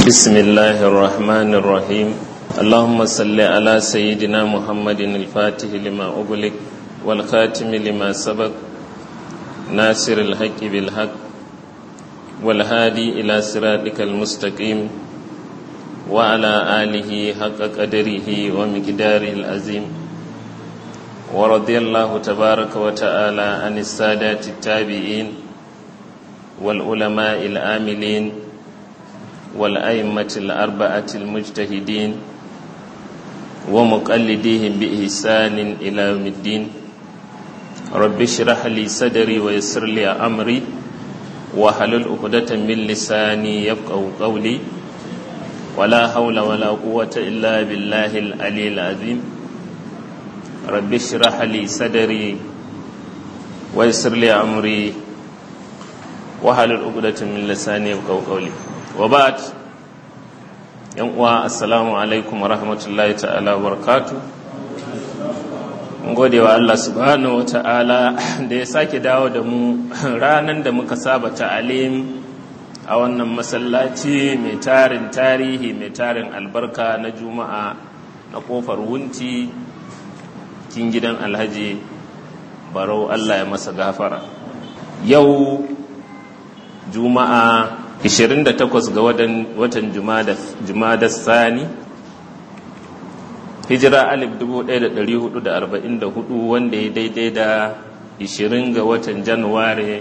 بسم الله الرحمن الرحيم اللهم صل على سيدنا محمد الفاتح لما أغلق والخاتم لما سبق ناصر الحق بالحق والهادي إلى صراطك المستقيم وعلى آله حق قدره ومقداره العظيم ورضي الله تبارك وتعالى عن السادات التابعين والعلماء العاملين والأئمة الأربعة المجتهدين ومقلديهم بإحسان إلى يوم الدين رب اشرح لي صدري ويسر لي أمري وحلل عقدة من لساني يفقه قولي ولا حول ولا قوة إلا بالله العلي العظيم رب اشرح لي صدري ويسر لي أمري وحلل عقدة من لساني يفقه قولي wabat yan uwa assalamu alaikum wa rahmatullahi ta'ala wa barakatu gode wa Allah subhanahu wa ta'ala da ya sake dawo da mu ranar da muka saba ta'alim a wannan masallaci mai tarin tarihi mai tarin albarka na juma'a na kofar wunti kin gidan alhaji barau Allah ya masa gafara yau juma'a 28 ga watan jumada sani hijira alif 1444 wanda ya daidai da 20 ga watan januware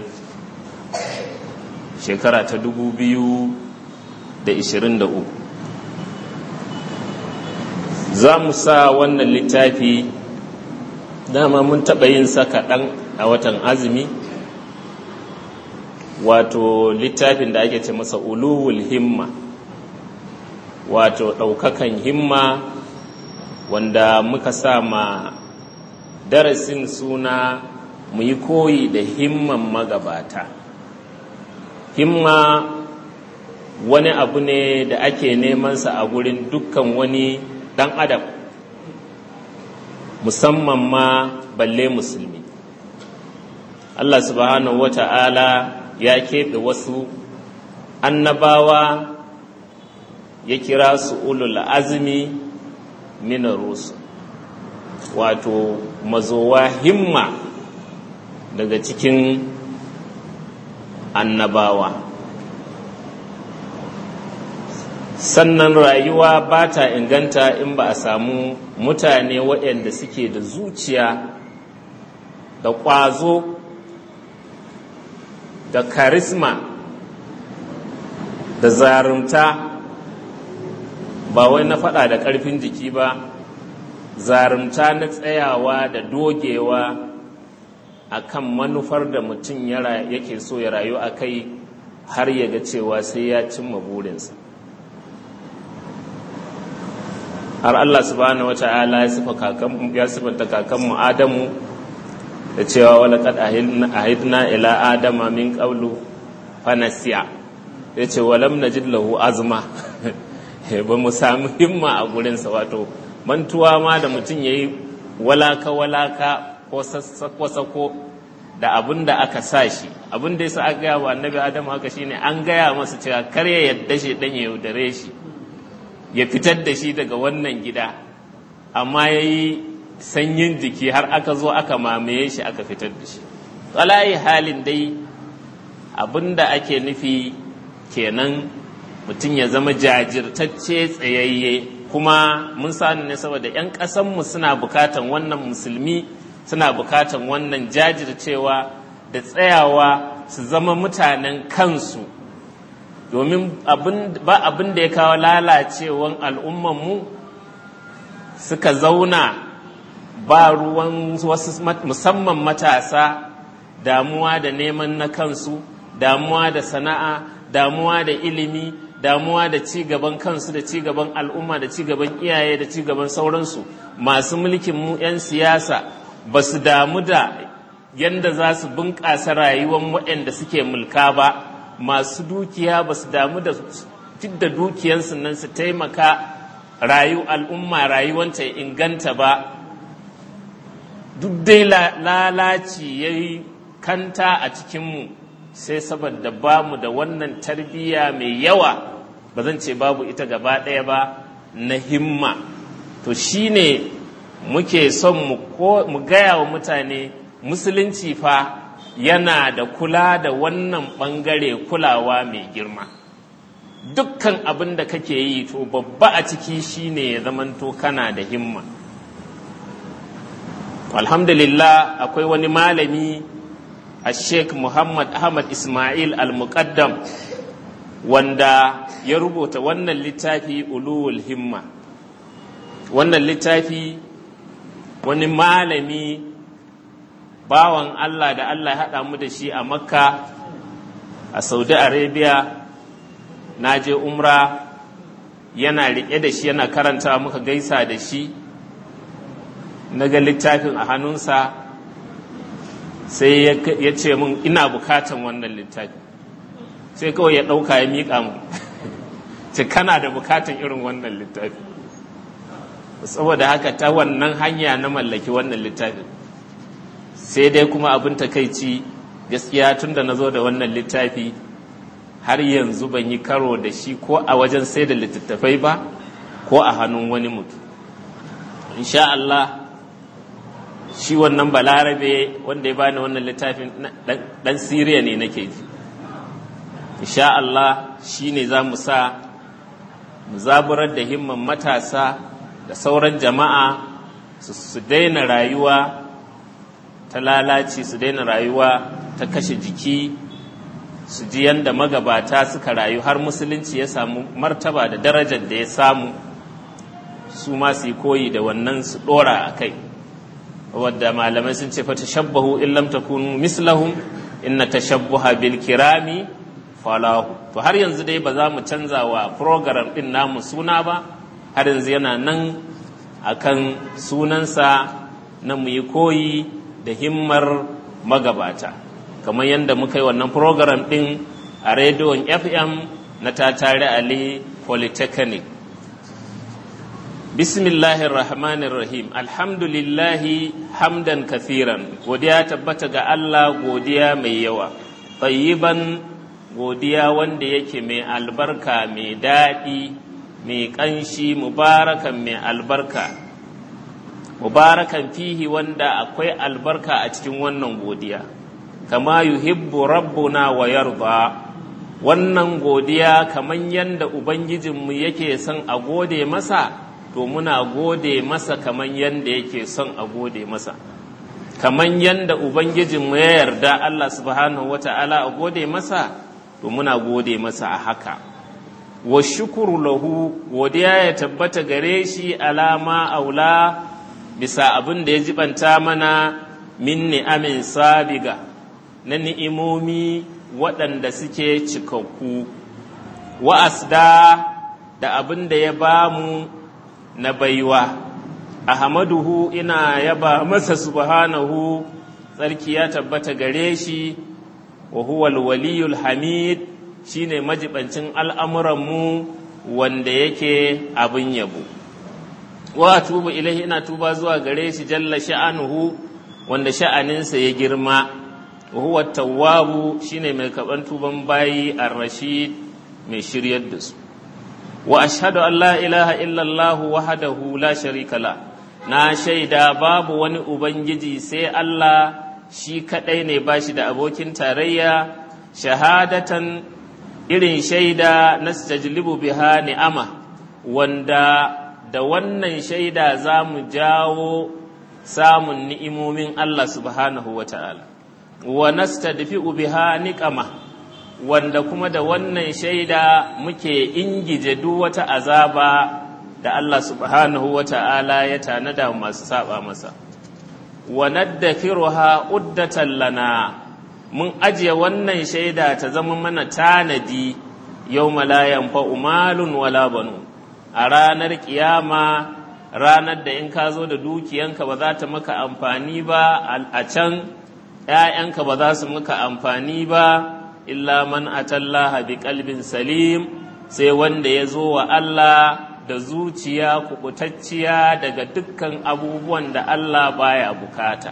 shekara ta 2023 za mu sa wannan littafi dama mun taɓa yin sa kaɗan a watan azumi wato littafin da ake ce masa uluwul himma wato ɗaukakan himma wanda muka sa ma darasin suna mu yi koyi da himman magabata himma wani abu ne da ake nemansa a gurin dukkan wani ɗan adam musamman ma balle musulmi Allah subhanahu wa ta'ala ya keɓe wasu annabawa ya kira su ulul azumi minar rusu wato mazowa himma daga cikin annabawa sannan rayuwa ba ta inganta in ba a samu mutane waɗanda suke da zuciya da ƙwazo da karisma da zarumta ba wai na faɗa da ƙarfin jiki ba zarumta na tsayawa da dogewa a kan manufar da mutum yake so ya rayu a kai har ya ga cewa sai ya cimma burinsa har Allah subhanahu wata'ala ya sifanta kakanmu Adamu da cewa wala kad ahidna ila adama min qablu fanasiya yace walam najid lahu azma ba mu samu himma a gurin sa wato mantuwa ma da mutum yayi walaka walaka ko sassako sako da abin da aka sa shi abin da yasa aka gaya wa annabi adamu haka shine an gaya masa cewa kar ya yadda shi dan ya yaudare shi ya fitar da shi daga wannan gida amma yayi sanyin jiki har aka zo aka mamaye shi aka fitar da shi tsalayi halin dai abinda ake nufi kenan mutum ya zama jajirtacce tsayayye kuma mun sani ne saboda 'yan ƙasanmu suna bukatan wannan musulmi suna bukatan wannan jajircewa da tsayawa su zama mutanen kansu domin ba abin da ya kawo lalacewan al'ummanmu suka zauna ba ruwan wasu musamman matasa damuwa da neman na kansu damuwa da sana'a damuwa da ilimi damuwa da ci gaban kansu da ci gaban al'umma da ci gaban iyaye da ci gaban sauransu masu mulkin mu 'yan siyasa ba su damu da yadda za su bunƙasa rayuwar waɗanda suke mulka ba masu dukiya ba su damu da fidda dukiyansu nan su taimaka rayu al'umma rayuwanta ya inganta ba duk dai lalaci ya yi kanta a cikinmu sai saboda ba mu da wannan tarbiyya mai yawa ba zan ce babu ita gaba ɗaya ba na himma to shine muke son mu gaya wa mutane musulunci fa yana da kula da wannan ɓangare kulawa mai girma dukkan abin da kake yi to babba a ciki shine ya zamanto kana da himma alhamdulillah akwai wani malami a sheikh muhammad ahmad ismail al-muqaddam wanda ya rubuta wannan littafi uluwul himma wannan littafi wani malami bawan allah da allah ya haɗa mu da shi a makka a saudi arabia na je umra yana riƙe da shi yana karanta muka gaisa da shi na ga littafin a hannunsa sai ya ce min ina bukatan wannan littafi sai kawai ya ɗauka ya miƙa mu ce kana da bukatan irin wannan littafi saboda haka ta wannan hanya na mallaki wannan littafi sai dai kuma abin takaici gaskiya tun da na zo da wannan littafi har yanzu ban yi karo da shi ko a wajen sai da littattafai ba ko a hannun wani mutum insha Allah shi wannan balarabe wanda ya bani wannan littafin dan siriya ne nake ji insha Allah shi ne za mu sa mu zaburar da himman matasa da sauran jama'a su daina rayuwa ta lalaci su daina rayuwa ta kashe jiki su ji yadda magabata suka rayu har musulunci ya samu martaba da darajar da ya samu su ma su yi koyi da wannan su dora a kai wadda malamai sun ce fa tashabbahu in lam takunu mislahum inna tashabbuha bil kirami falahu to har yanzu dai ba za mu canza wa program din namu suna ba har yanzu yana nan akan sunansa na mu yi koyi da himmar magabata kamar yadda muka yi wannan program ɗin a rediyon fm na tatare ali polytechnic bismillahir rahmanir rahim alhamdulillahi hamdan kathiran godiya tabbata ga allah godiya mai yawa tayyiban godiya wanda yake mai albarka mai daɗi mai ƙanshi mubarakan mai albarka mubarakan fihi wanda akwai albarka a cikin wannan godiya kama yuhibbu rabbuna wa yarda wannan godiya kaman yanda ubangijinmu yake son a gode masa to muna gode masa kaman yanda yake son a gode masa kaman yanda ubangijinmu ya yarda Allah subhanahu wata'ala a gode masa to muna gode masa a haka wa shukuru lahu godiya ya tabbata gare shi alama aula bisa abin da ya jibanta mana min ni'amin sabiga na ni'imomi waɗanda suke cikakku wa'asda da abin da ya ba mu na baiwa ahmaduhu ina yaba masa subhanahu tsarki ya tabbata gare shi wa huwa waliyul hamid shine majibancin al'amuranmu wanda yake abin yabo wa tubu ilahi ina tuba zuwa gare shi jalla sha'anuhu wanda sha'aninsa ya girma wa huwa tawwabu shine mai kaban tuban bayi ar-rashid mai shiryar da su wa ashhadu an la ilaha illallah wahdahu la sharika la na shaida babu wani ubangiji sai Allah shi kadai ne bashi da abokin tarayya shahadatan irin shaida nastajlibu biha ni'ama wanda da wannan shaida za mu jawo samun ni'imomin Allah subhanahu wa ta'ala wa nastadfi'u biha niqama wanda kuma da wannan shaida muke ingije duk wata azaba da Allah subhanahu wa ta'ala ya tanada masu saba masa wa naddafiruha uddatan lana mun ajiye wannan shaida ta zama mana tanadi yau la yanfa'u malun wala banu a ranar kiyama ranar da in ka zo da dukiyanka ba za ta maka amfani ba a can ‘ya'yanka ba za su maka amfani ba illa man atallaha bi kalbin salim sai wanda ya zo wa Allah da zuciya kubutacciya daga dukkan abubuwan da Allah baya bukata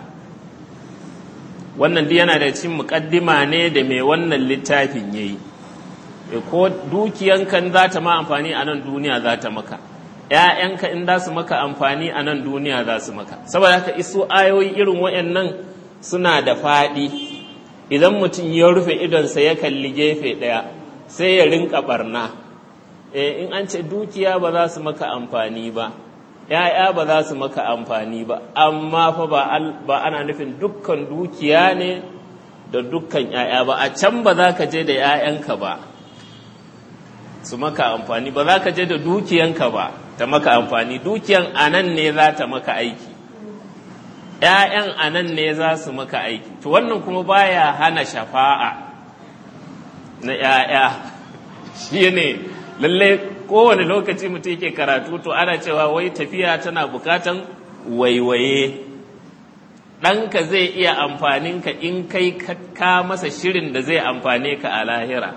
wannan duk yana da cin muƙaddima ne da mai wannan littafin yayi ko dukiyanka za ta ma amfani a nan duniya za ta maka ‘ya'yanka in za su maka amfani a nan duniya za su maka saboda haka iso ayoyi irin waɗannan suna da faɗi idan mutum ya rufe idonsa ya kalli gefe ɗaya sai ya rinka barna in an ce dukiya ba za su maka amfani ba ‘ya'ya ba za su maka amfani ba amma fa ba ana nufin dukkan dukiya ne da dukkan ‘ya'ya ba a can ba za ka je da ‘ya'yanka ba su maka amfani ba za ka je da dukiyanka ba ta maka amfani dukiyan a nan ne za ta maka aiki ‘ya'yan a nan ne za su maka aiki to wannan kuma baya hana shafa'a na ‘ya'ya shi ne lalle kowane lokaci mutum yake karatu to ana cewa wai tafiya tana bukatan waiwaye ɗanka zai iya amfaninka in kai ka masa shirin da zai amfane ka a lahira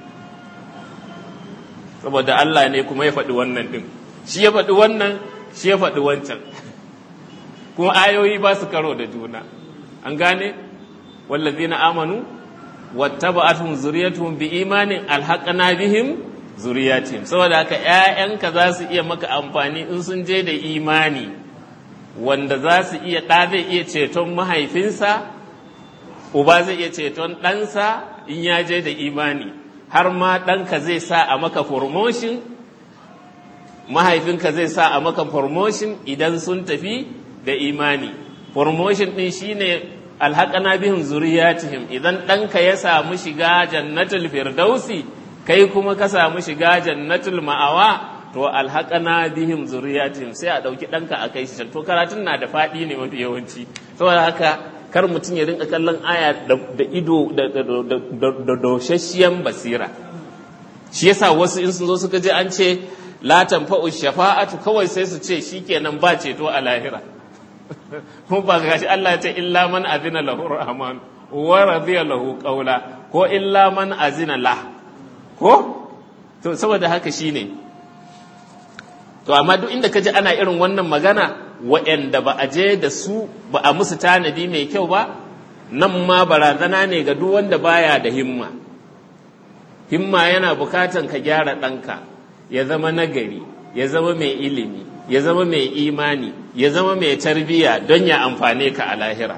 saboda Allah ne kuma ya faɗi wannan ɗin shi ya faɗi wannan shi ya faɗi wancan kuma ayoyi ba su karo da juna an gane wallazina amanu wattaba'atuhum zuriyatuhum bi imanin alhaqna bihim zuriyatihim saboda haka ƴaƴanka za su iya maka amfani in sun je da imani wanda za su iya ɗa zai iya ceton mahaifinsa uba zai iya ceton ɗansa in ya je da imani har ma ɗanka zai sa a maka promotion mahaifinka zai sa a maka promotion idan sun tafi da imani promotion ɗin shine alhaƙana bihim zuriyatihim idan ɗanka ya samu shiga jannatul firdausi kai kuma ka samu shiga jannatul ma'awa to alhaƙana bihim zuriyatihim sai a ɗauki ɗanka a kai shi to karatun na da faɗi ne mafi yawanci saboda haka kar mutum ya rinka kallon aya da ido da doshashiyan basira shi yasa wasu in sun zo suka je an ce la tanfa'u shafa'atu kawai sai su ce shikenan ba ceto a lahira kuma ba ga shi Allah ya ce illa man azina lahu rahman wa radiya lahu qawla ko illa man azina la ko to saboda haka shine to amma duk inda kaji ana irin wannan magana waɗanda ba a je da su ba a musu tanadi mai kyau ba nan ma barazana ne ga duk wanda baya da himma himma yana bukatan ka gyara ɗanka ya zama nagari ya zama mai ilimi ya zama mai imani ya zama mai tarbiyya don ya amfane ka a lahira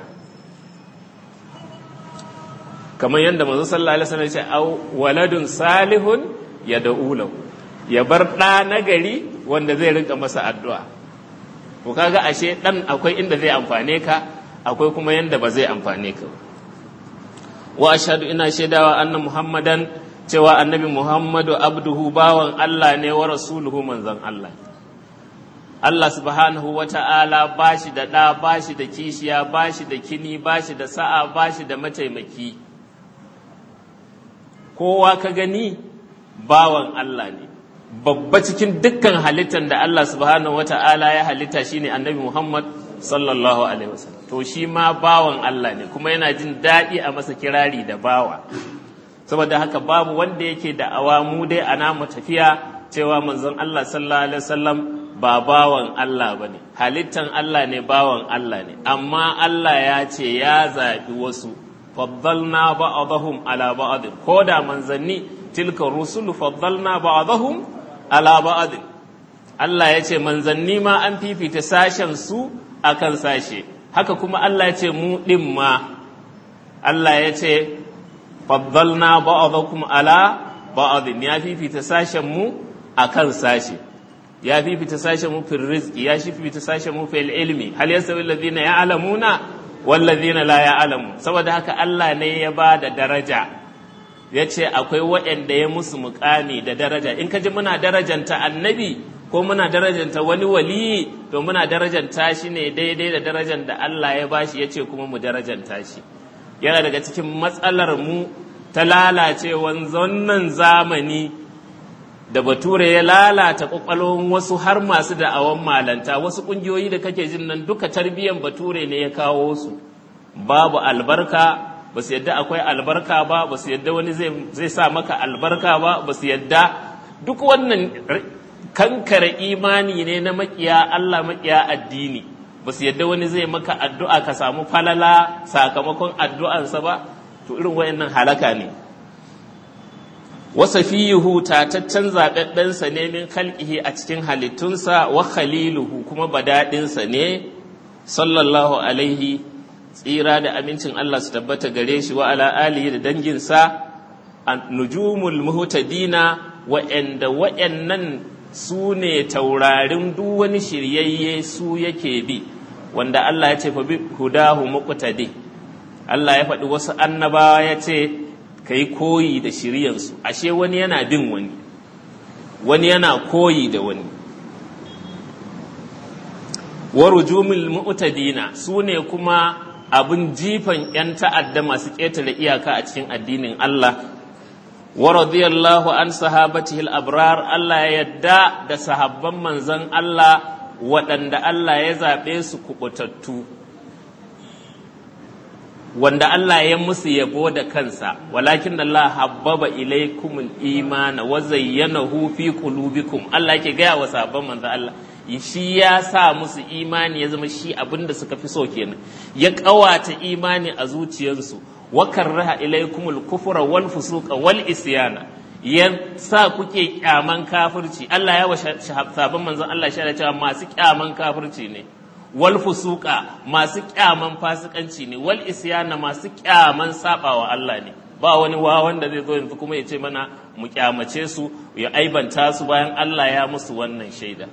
kamar yadda manzo sallallahu alaihi wasallam ya ce au waladun salihun ya da'ulahu ya bar ɗa nagari wanda zai rinka masa addu'a to kaga ashe ɗan akwai inda zai amfane ka akwai kuma yanda ba zai amfane ka wa ashhadu ina shaidawa anna muhammadan cewa annabi muhammadu abduhu bawan Allah ne wa rasuluhu manzon Allah Allah subhanahu wa ta'ala ba shi da ɗa ba shi da kishiya ba shi da kini ba shi da sa'a ba shi da mataimaki kowa ka gani bawan Allah ne babba cikin dukkan halittar da Allah subhanahu wata'ala ya halitta shine annabi Muhammad sallallahu alaihi wasallam to shi ma bawan Allah ne kuma yana jin daɗi a masa kirari da bawa saboda haka babu wanda yake da awamu dai a namu tafiya cewa manzon Allah sallallahu alaihi wasallam ba bawan Allah bane halittan Allah ne bawan Allah ne amma Allah ya ce ya zaɓi wasu faddalna ba'dahum ala ba'd ko da manzanni tilka rusulu faddalna ba'dahum ala ba'd Allah ya ce manzanni ma an fifita sashen su akan sashe haka kuma Allah ya ce mu din ma Allah ya ce faddalna ba'dakum ala ba'd ya fifita sashen mu akan sashe ya fifita sashen mu fil rizqi ya fifita sashen mu fil ilmi hal yasawi alladhina ya'lamuna wal ladhina la ya'lamun saboda haka Allah ne ya ba da daraja ya ce akwai waɗanda ya musu mukami da daraja in ka ji muna darajanta annabi ko muna darajanta wani waliyi to muna darajanta shi ne daidai da darajar da Allah ya bashi ya ce kuma mu darajanta shi yana daga cikin matsalar mu ta lalacewan zonnan zamani da bature ya lalata kwakwalwan wasu har masu da'awan malanta wasu ƙungiyoyi da kake jin nan duka tarbiyyar bature ne ya kawo su babu albarka ba su yadda akwai albarka ba ba su yadda wani zai sa maka albarka ba ba su yadda duk wannan kankare imani ne na makiya Allah makiya addini ba su yadda wani zai maka addu'a ka samu falala sakamakon addu'ansa ba to irin wayannan halaka ne wasa fiyuhu tataccen zaɓaɓɓensa ne min khalqihi a cikin halittunsa wa khaliluhu kuma badaɗinsa ne sallallahu alaihi tsira da amincin Allah su tabbata gare shi wa ala alihi da danginsa nujumul muhtadina wa'anda wa'annan su ne taurarin duk wani shiryayye su yake bi wanda Allah ya ce fa bi hudahu muqtadi Allah ya faɗi wasu annabawa ya ce ka yi koyi da shiryansu ashe wani yana bin wani wani yana koyi da wani warujumul mu'tadina su ne kuma abin jifan 'yan ta'adda masu ƙetare iyaka a cikin addinin Allah wa radiyallahu an sahabatihi al-abrar Allah ya yadda da sahabban manzon Allah waɗanda Allah ya zaɓe su kuɓutattu wanda Allah ya musu yabo da kansa walakin Allah habbaba ilaikumul imana wa zayyanahu fi qulubikum Allah yake gaya wa sahabban manzon Allah shi ya sa musu imani ya zama shi abinda suka fi so kenan ya ƙawata imani a zuciyarsu wa karraha ilaikumul kufra wal fusuqa wal isyana ya sa kuke kyaman kafirci Allah ya wa sahabban manzon Allah shi cewa masu kyaman kafirci ne wal fusuqa masu kyaman fasikanci ne wal isyana masu kyaman sabawa Allah ne ba wani wa wanda zai zo yanzu kuma ya ce mana mu kyamace su ya aibanta su bayan Allah ya musu wannan shaida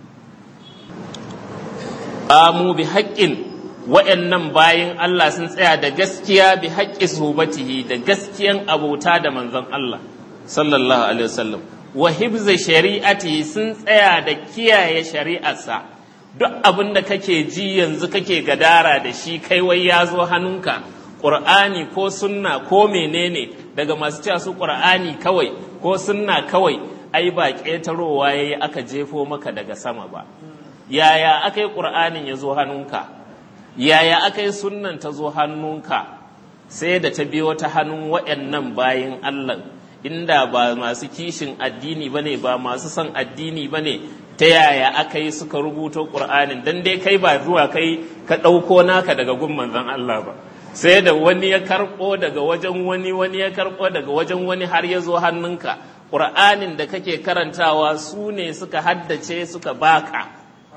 amu bi haƙƙin wa'annan bayan Allah sun tsaya da gaskiya bi haƙƙi subatihi da gaskiyan abota da manzon Allah sallallahu alaihi wasallam wa hibza shari'atihi sun tsaya da kiyaye shari'arsa duk abin da kake ji yanzu kake gadara da shi kai wai ya zo hannunka ƙur'ani ko sunna ko menene daga masu cewa su ƙur'ani kawai ko sunna kawai ai ba ƙetarowa yayi aka jefo maka daga sama ba yaya aka yi ƙur'anin ya zo hannunka yaya aka yi sunnan ta zo hannunka sai da ta biyo ta hannun waɗannan bayin Allah inda ba masu kishin addini bane ba masu son addini bane ta yaya aka yi suka rubuto ƙur'anin dan dai kai ba zuwa kai ka ɗauko naka daga gun manzon Allah ba sai da wani ya karɓo daga wajen wani wani ya karɓo daga wajen wani har ya zo hannunka ƙur'anin da kake karantawa su ne suka haddace suka baka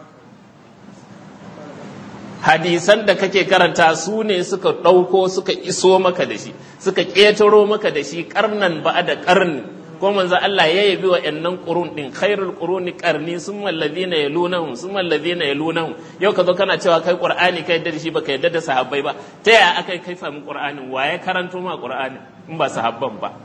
hadisan da kake karanta su ne suka ɗauko suka iso maka da shi suka ƙetaro maka da shi ƙarnan ba da ƙarni ko manzo Allah ya yabi wa ƴannan qurun din khairul quruni qarni summa alladhina yalunahum summa alladhina yalunahum yau ka zo kana cewa kai qur'ani kai yadda da shi baka yadda da sahabbai ba ta yaya aka kai samu qur'anin wa ya karanto ma qur'anin in ba sahabban ba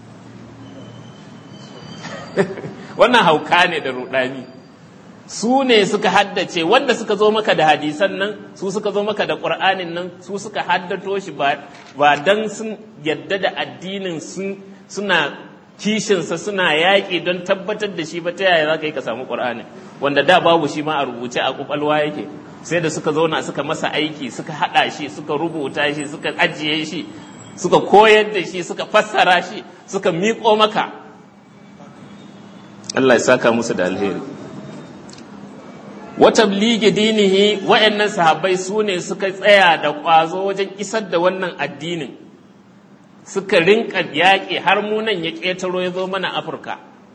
wannan hauka ne da rudani su ne suka haddace wanda suka zo maka da hadisan nan su suka zo maka da ƙur'anin nan su suka haddato shi ba don sun yadda da addinin suna kishinsa suna yaƙi don tabbatar da shi ba ta yaya za ka yi ka samu ƙur'anin wanda da babu shi ma a rubuce a ƙwaƙwalwa yake sai da suka zauna suka masa aiki suka haɗa shi suka rubuta shi suka ajiye shi suka koyar da shi suka fassara shi suka miƙo maka Allah ya saka musu da alheri wata bligi dinihi wa'annan sahabbai su ne suka tsaya da ƙwazo wajen isar da wannan addinin suka rinka yaƙi har munan ya ƙetaro ya zo mana afirka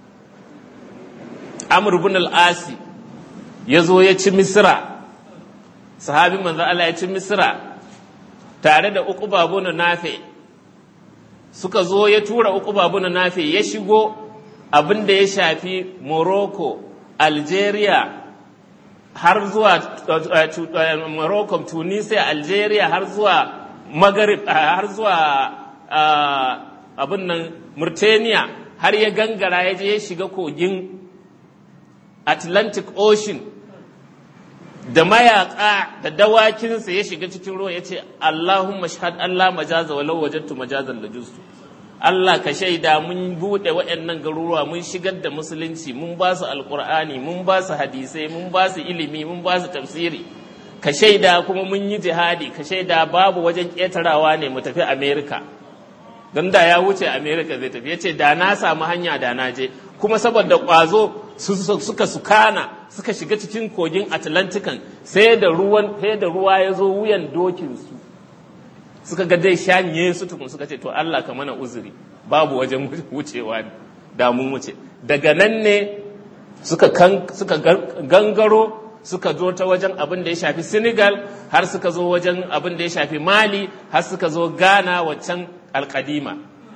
amr bin al-asi ya zo ya ci misira sahabi manzo Allah ya ci misira tare da uku babu na nafe suka zo ya tura uku babu na nafe ya shigo abin da ya shafi morocco algeria har zuwa Morocco, Tunisia, Algeria har zuwa Maghrib har zuwa abin nan Mauritania har ya gangara ya je ya shiga kogin Atlantic Ocean da mayaka da dawakinsa ya shiga cikin ruwa ya ce Allahumma shahad Allah majaza walau wajadtu majazan da justu Allah ka shaida mun buɗe waɗannan garuruwa mun shigar da musulunci mun ba su alƙur'ani mun ba su hadisai mun ba su ilimi mun ba su tafsiri ka shaida kuma mun yi jihadi ka shaida babu wajen ƙetarawa ne mu tafi amerika don da ya wuce amerika zai tafi ya ce da na samu hanya da na je kuma saboda ƙwazo suka sukana suka shiga cikin kogin atlantikan sai da ruwan sai da ruwa ya zo wuyan dokinsu suka ga dai shanye su tukun suka ce to Allah ka mana uzuri babu wajen wucewa da mun wuce daga nan ne suka gangaro suka zo ta wajen abin da ya shafi senegal har suka zo wajen abin da ya shafi mali har suka zo ghana waccan alkadima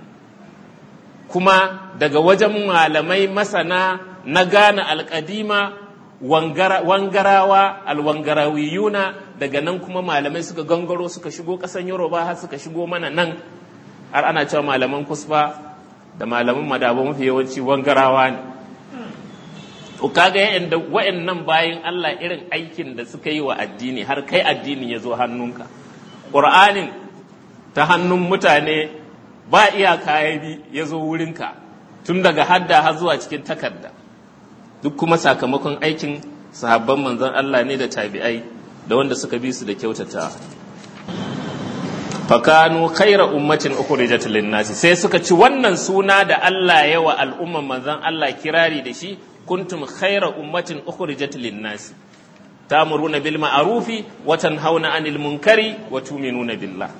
kuma daga wajen malamai masana na ghana alkadima wangarawa alwangarawiyuna daga nan kuma malamai suka gangaro suka shigo ƙasan yoruba har suka shigo mana nan har ana cewa malaman kusfa da malaman madaba mafi yawanci wangarawa ne to kaga yanda wa'annan bayan Allah irin aikin da suka yi wa addini har kai addini ya zo hannunka ƙur'anin ta hannun mutane ba iyaka ya bi ya zo wurinka tun daga hadda har zuwa cikin takarda duk kuma sakamakon aikin sahabban manzon Allah ne da tabi'ai da wanda suka bi su da kyautata fakanu khaira ummatin ukhrijat lin-nasi sai suka ci wannan suna da Allah ya wa al'umman manzon Allah kirari da shi kuntum khaira ummatin ukhrijat lin-nasi ta'muruna bil ma'rufi wa tanhauna 'anil munkari wa tu'minuna billah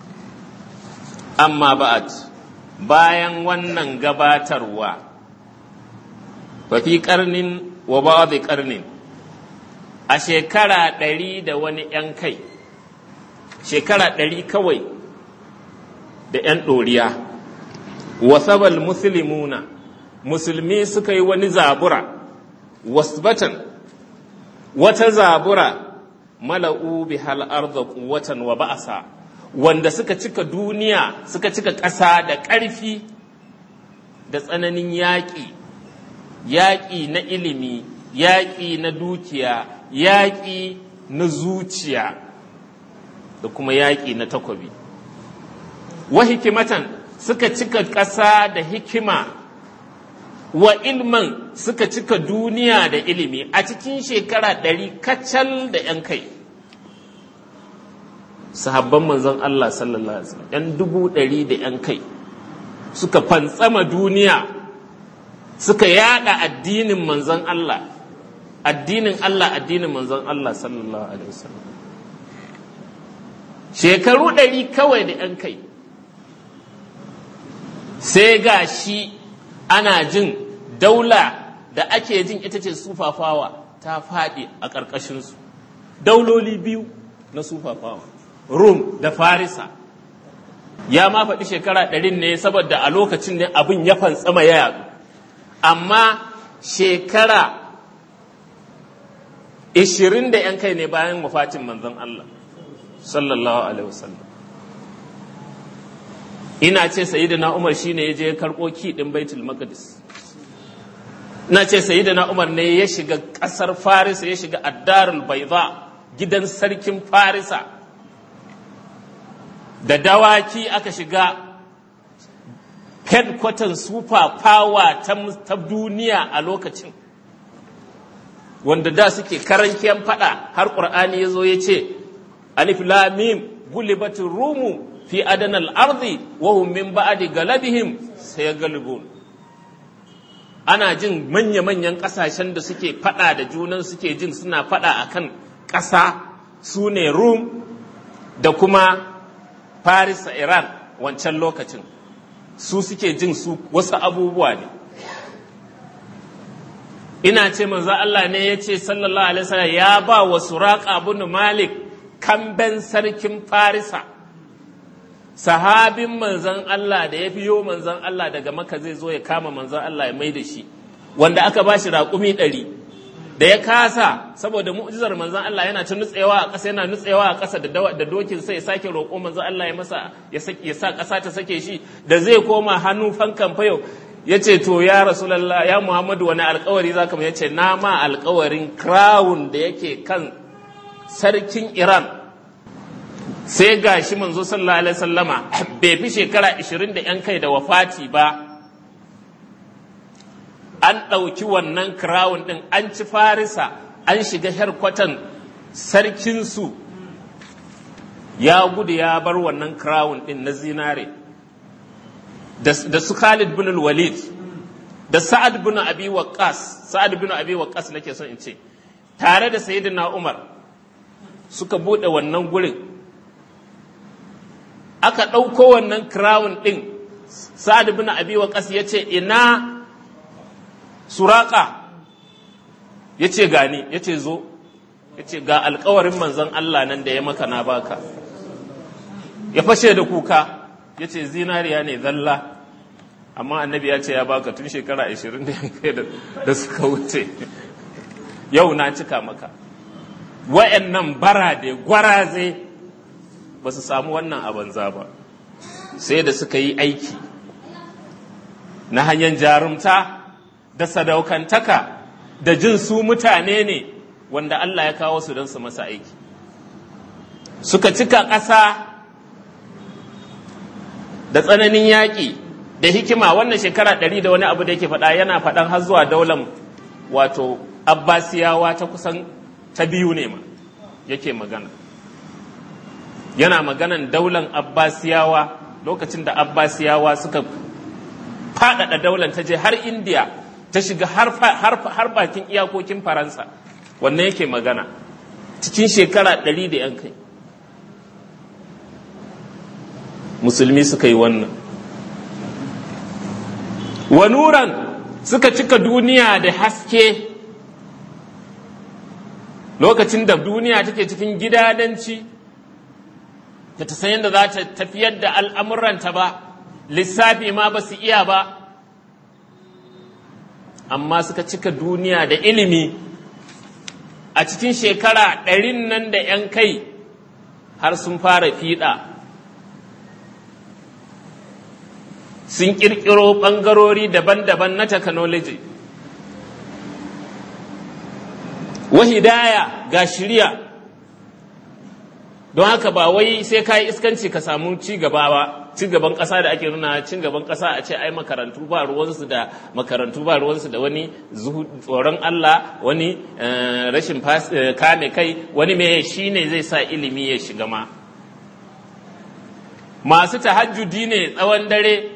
amma ba'd bayan wannan gabatarwa fa fi qarnin wa ba'd qarnin a shekara ɗari da wani ‘yan kai shekara ɗari kawai da ‘yan ɗoriya wasabal musulmuna musulmi suka yi wani zabura wasbatan wata zabura mala'u bi arda quwwatan wa ba'asa wanda suka cika duniya suka cika ƙasa da ƙarfi da tsananin yaƙi yaƙi na ilimi yaƙi na dukiya yaƙi na zuciya da kuma yaƙi na takobi wa hikimatan suka cika ƙasa da hikima wa ilman suka cika duniya da ilimi a cikin shekara ɗari kacal da ‘yan kai sahabban manzon Allah sallallahu Alaihi wasallam ‘yan dubu ɗari da ‘yan kai suka fantsama duniya suka yada addinin manzon Allah addinin Allah addinin manzon Allah sallallahu Alaihi wasallam shekaru ɗari kawai da ‘yan kai sai ga shi ana jin daula da ake jin ita ce sufafawa ta faɗi a ƙarƙashinsu dauloli biyu na sufafawa rum da farisa ya ma faɗi shekara ɗarin ne saboda a lokacin ne abin ya fantsama ya yaɗu amma shekara ishirin da ‘yan kai ne bayan wafatin manzon Allah sallallahu alaihi wasallam ina ce sayyidina Umar shine ya je karɓo kiɗin baitul maqdis ina ce sayyidina Umar ne ya shiga ƙasar Farisa ya shiga addarul baiza gidan sarkin Farisa da dawaki aka shiga headquarter super power ta duniya a lokacin wanda da suke karankiyan fada har ƙur'ani ya zo ya ce alif lamim gulibatin rumu fi adanal ardi wa hum min ba'di galabihim sayaglibun ana jin manya-manyan ƙasashen da suke fada da junan suke jin suna fada akan ƙasa su ne rum da kuma Paris a Iran wancan lokacin su suke jin su wasu abubuwa ne ina ce manzo Allah ne ya ce sallallahu alaihi wasallam ya ba wa Suraqa ibn Malik kamben sarkin Farisa sahabin manzon Allah da ya biyo manzon Allah daga Makka zai zo ya kama manzon Allah ya mai da shi wanda aka ba shi raƙumi ɗari da ya kasa saboda mu'jizar manzon Allah yana ta nutsewa a ƙasa yana nutsewa a ƙasa da dokin sai ya sake roƙo manzon Allah ya masa ya sa ƙasa ta sake shi da zai koma hannu fankan fayo ya ce to ya rasulallah ya muhammadu wani alkawari za ka ya ce na ma alkawarin crown da yake kan sarkin iran sai ga shi manzo sallallahu alaihi sallama bai fi shekara 20 da yan kai da wafati ba an ɗauki wannan crown ɗin an ci farisa an shiga herkwatan sarkinsu ya gudu ya bar wannan crown ɗin na zinare da su Khalid bin Walid da Sa'ad bin Abi Waqqas Sa'ad bin Abi Waqqas nake son in ce tare da Sayyidina Umar suka bude wannan gurin aka ɗauko wannan crown ɗin sa'ad bin abi waqas ya ce ina suraka ya ce gani ya ce zo ya ce ga alkawarin manzon Allah nan da ya maka na baka ya fashe da kuka ya ce zinariya ne zalla amma annabi ya ce ya baka tun shekara 20 da suka wuce yau na cika maka wa'annan bara da gwaraze ba su samu wannan a banza ba sai da suka yi aiki na hanyar jarumta da sadaukantaka da jin su mutane ne wanda Allah ya kawo su don su masa aiki suka cika ƙasa da tsananin yaƙi da hikima wannan shekara ɗari da wani abu da yake faɗa yana faɗan har zuwa daular wato abbasiyawa ta kusan ta biyu ne ma yake magana yana maganan daular abbasiyawa lokacin da abbasiyawa suka faɗaɗa daular ta je har indiya ta shiga har bakin iyakokin faransa wannan yake magana cikin shekara ɗari da yan kai musulmi suka yi wannan wanuran suka cika duniya da haske lokacin da duniya take cikin gidadanci da ta san yadda za ta tafiyar da al'amuranta ba lissafi ma ba su iya ba amma suka cika duniya da ilimi a cikin shekara ɗarin nan da ‘yan kai har sun fara fiɗa sun ƙirƙiro ɓangarori daban-daban na technology wahidaya ga shirya don haka ba wai sai ka yi iskanci ka samu ci gaba ba ci gaban ƙasa da ake nuna cin gaban ƙasa a ce ai makarantu ba ruwansu da makarantu ba ruwansu da wani tsoron Allah wani rashin kame kai wani me shi ne zai sa ilimi ya shiga ma masu tahajjudi ne tsawon dare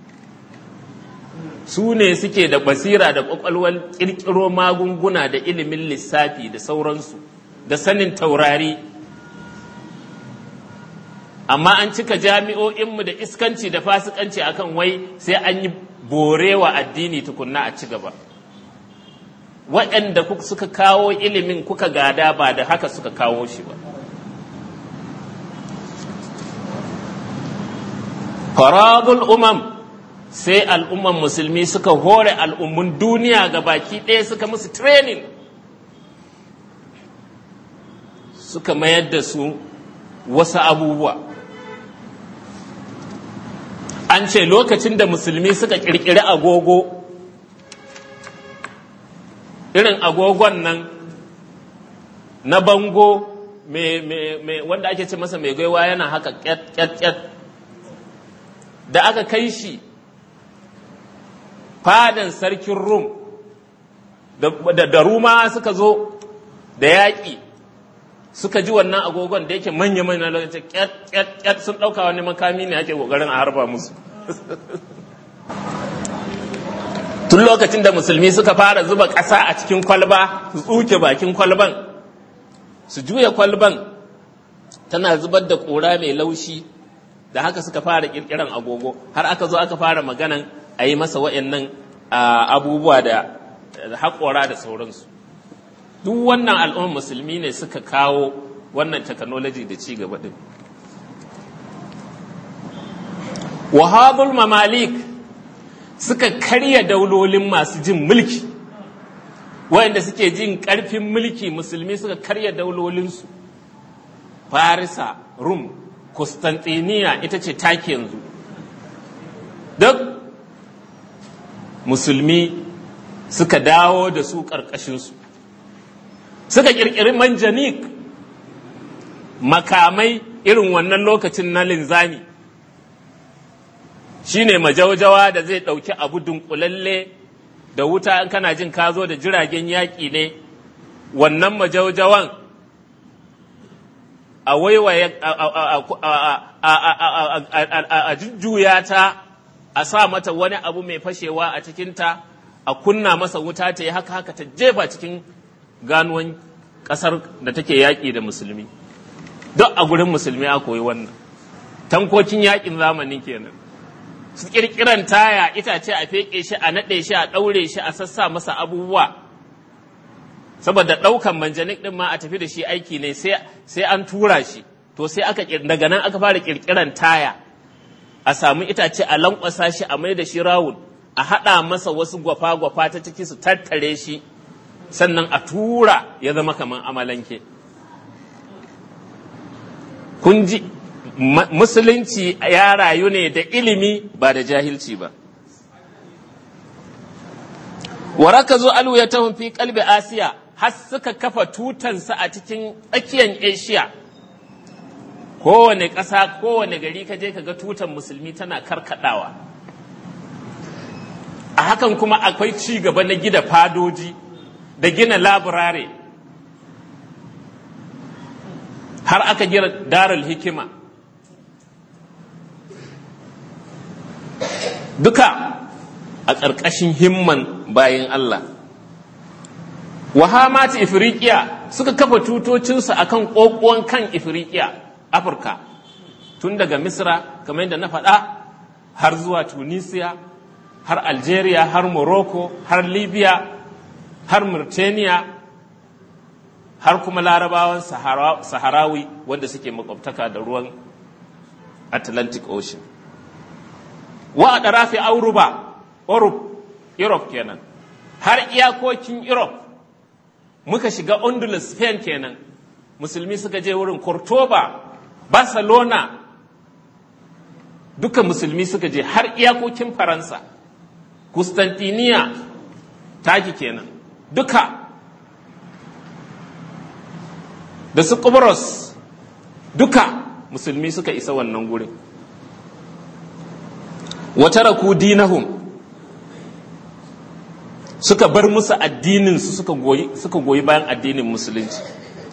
su ne suke da basira da ƙwaƙwalwar ƙirƙiro magunguna da ilimin lissafi da sauransu da sanin taurari amma an cika jami'o'inmu da iskanci da fasikanci akan wai sai an yi borewa addini tukunna a ci gaba waɗanda suka kawo ilimin kuka gada ba da haka suka kawo shi ba faradul umam sai al'umman musulmi suka hore al'ummun duniya ga baki ɗaya suka musu training suka mayar da su wasu abubuwa an ce lokacin da musulmi suka ƙirƙiri agogo irin agogon nan na bango wanda ake ce masa mai gaiwa yana haka ƙyat da aka kai shi fadan sarkin rum da ruma suka zo da yaƙi suka ji wannan agogon da yake manya manya lokacin ƙyat sun ɗauka wani makami ne ake ƙoƙarin a harba musu tun lokacin da musulmi suka fara zuba ƙasa a cikin kwalba su tsuke bakin kwalban su juya kwalban tana zubar da ƙura mai laushi da haka suka fara ƙirƙiran agogo har aka zo aka fara maganan a yi masa wa'annan abubuwa da haƙora da sauransu duk wannan al'ummar musulmi ne suka kawo wannan technology da ci gaba din wahabul mamalik suka karya daulolin masu jin mulki wayanda suke jin ƙarfin mulki musulmi suka karya daulolinsu farisa rum Constantiniya ita ce take yanzu duk musulmi suka dawo da su ƙarƙashinsu suka ƙirƙiri manjanik makamai irin wannan lokacin na linzami shine majaujawa da zai ɗauki abu dunkulalle da wuta in kana jin ka zo da jiragen yaƙi ne wannan majaujawan a waiwaye a jujjuya ta a sa mata wani abu mai fashewa a cikinta a kunna masa wuta ta yi haka haka ta jefa cikin ganuwan ƙasar da take yaƙi da musulmi duk a gurin musulmi a koyi wannan tankokin yaƙin zamani kenan su kirkiran taya itace a feƙe shi a naɗe shi a ɗaure shi a sassa masa abubuwa saboda ɗaukan manjanik ɗin ma a tafi da shi aiki ne sai an tura shi to sai aka daga nan aka fara kirkiran taya a samu itace a lankwasa shi a mai da shi rawun a haɗa masa wasu gwafa-gwafa ta ciki su tattare shi sannan a tura ya zama kamar amalanke kun ji musulunci ya rayu ne da ilimi ba da jahilci ba waraka zo alu ya tahun fi kalbi asiya har suka kafa tutansa a cikin tsakiyar asia kowane ƙasa kowane gari ka je ka ga tutan musulmi tana karkadawa a hakan kuma akwai ci gaba na gida fadoji da gina laburare har aka gina darul hikima duka a ƙarƙashin himman bayan Allah wahamati ifriqiya suka kafa tutocinsu akan ƙoƙuwan kan ifriqiya afirka tun daga misra kamar yadda na faɗa har zuwa tunisia har algeria har morocco har libya har mauritania har kuma larabawan saharawi wanda suke makwabtaka da ruwan atlantic ocean wa a ɗarafi auruba europe kenan har iyakokin europe muka shiga Ondulus Spain kenan musulmi suka je wurin Cordoba Barcelona duka musulmi suka je har iyakokin Faransa Constantiniya taki kenan duka da su Kubros duka musulmi suka isa wannan gurin wata raku dinahum suka bar musu addininsu suka goyi suka goyi bayan addinin musulunci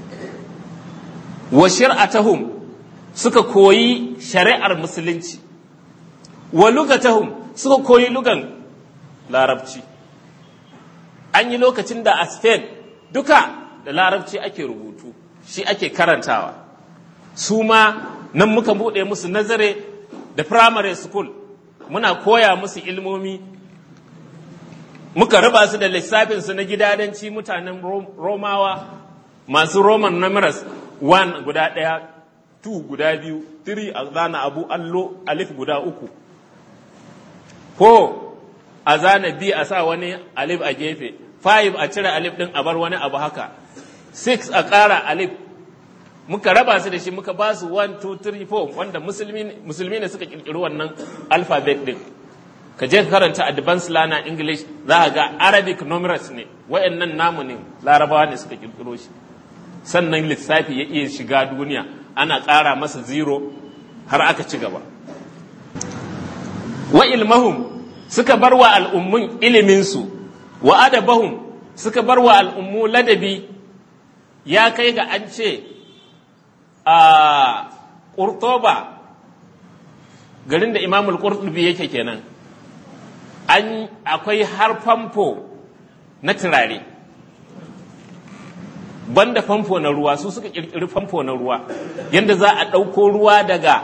wa shir'atahum suka koyi shari'ar musulunci wa lugatahum suka koyi lugan larabci an yi lokacin da a Spain duka da larabci ake rubutu shi ake karantawa su ma nan muka buɗe musu nazare da primary school muna koya musu ilmomi muka raba su da lissafinsu na gidadanci mutanen romawa masu roman numerous one guda ɗaya two guda biyu three a zana abu allo alif guda uku ko a zana b a sa wani alif a gefe five a cire alif ɗin a bar wani abu haka six a ƙara alif muka raba su da shi muka ba su one two three four wanda musulmi ne suka ƙirƙiri wannan alphabet ɗin ka je ka karanta advanced learner english za ga arabic numerals ne wayannan namu ne larabawa ne suka kirkiro shi sannan lissafi ya iya shiga duniya ana ƙara masa zero har aka ci gaba wa ilmahum suka bar wa al'ummun iliminsu wa adabahum suka bar wa al'ummu ladabi ya kai ga an ce a ƙurtoba garin da imamul ƙurtubi yake kenan an akwai har famfo na turare banda famfo na ruwa su suka kirkiri famfo na ruwa yadda za a ɗauko ruwa daga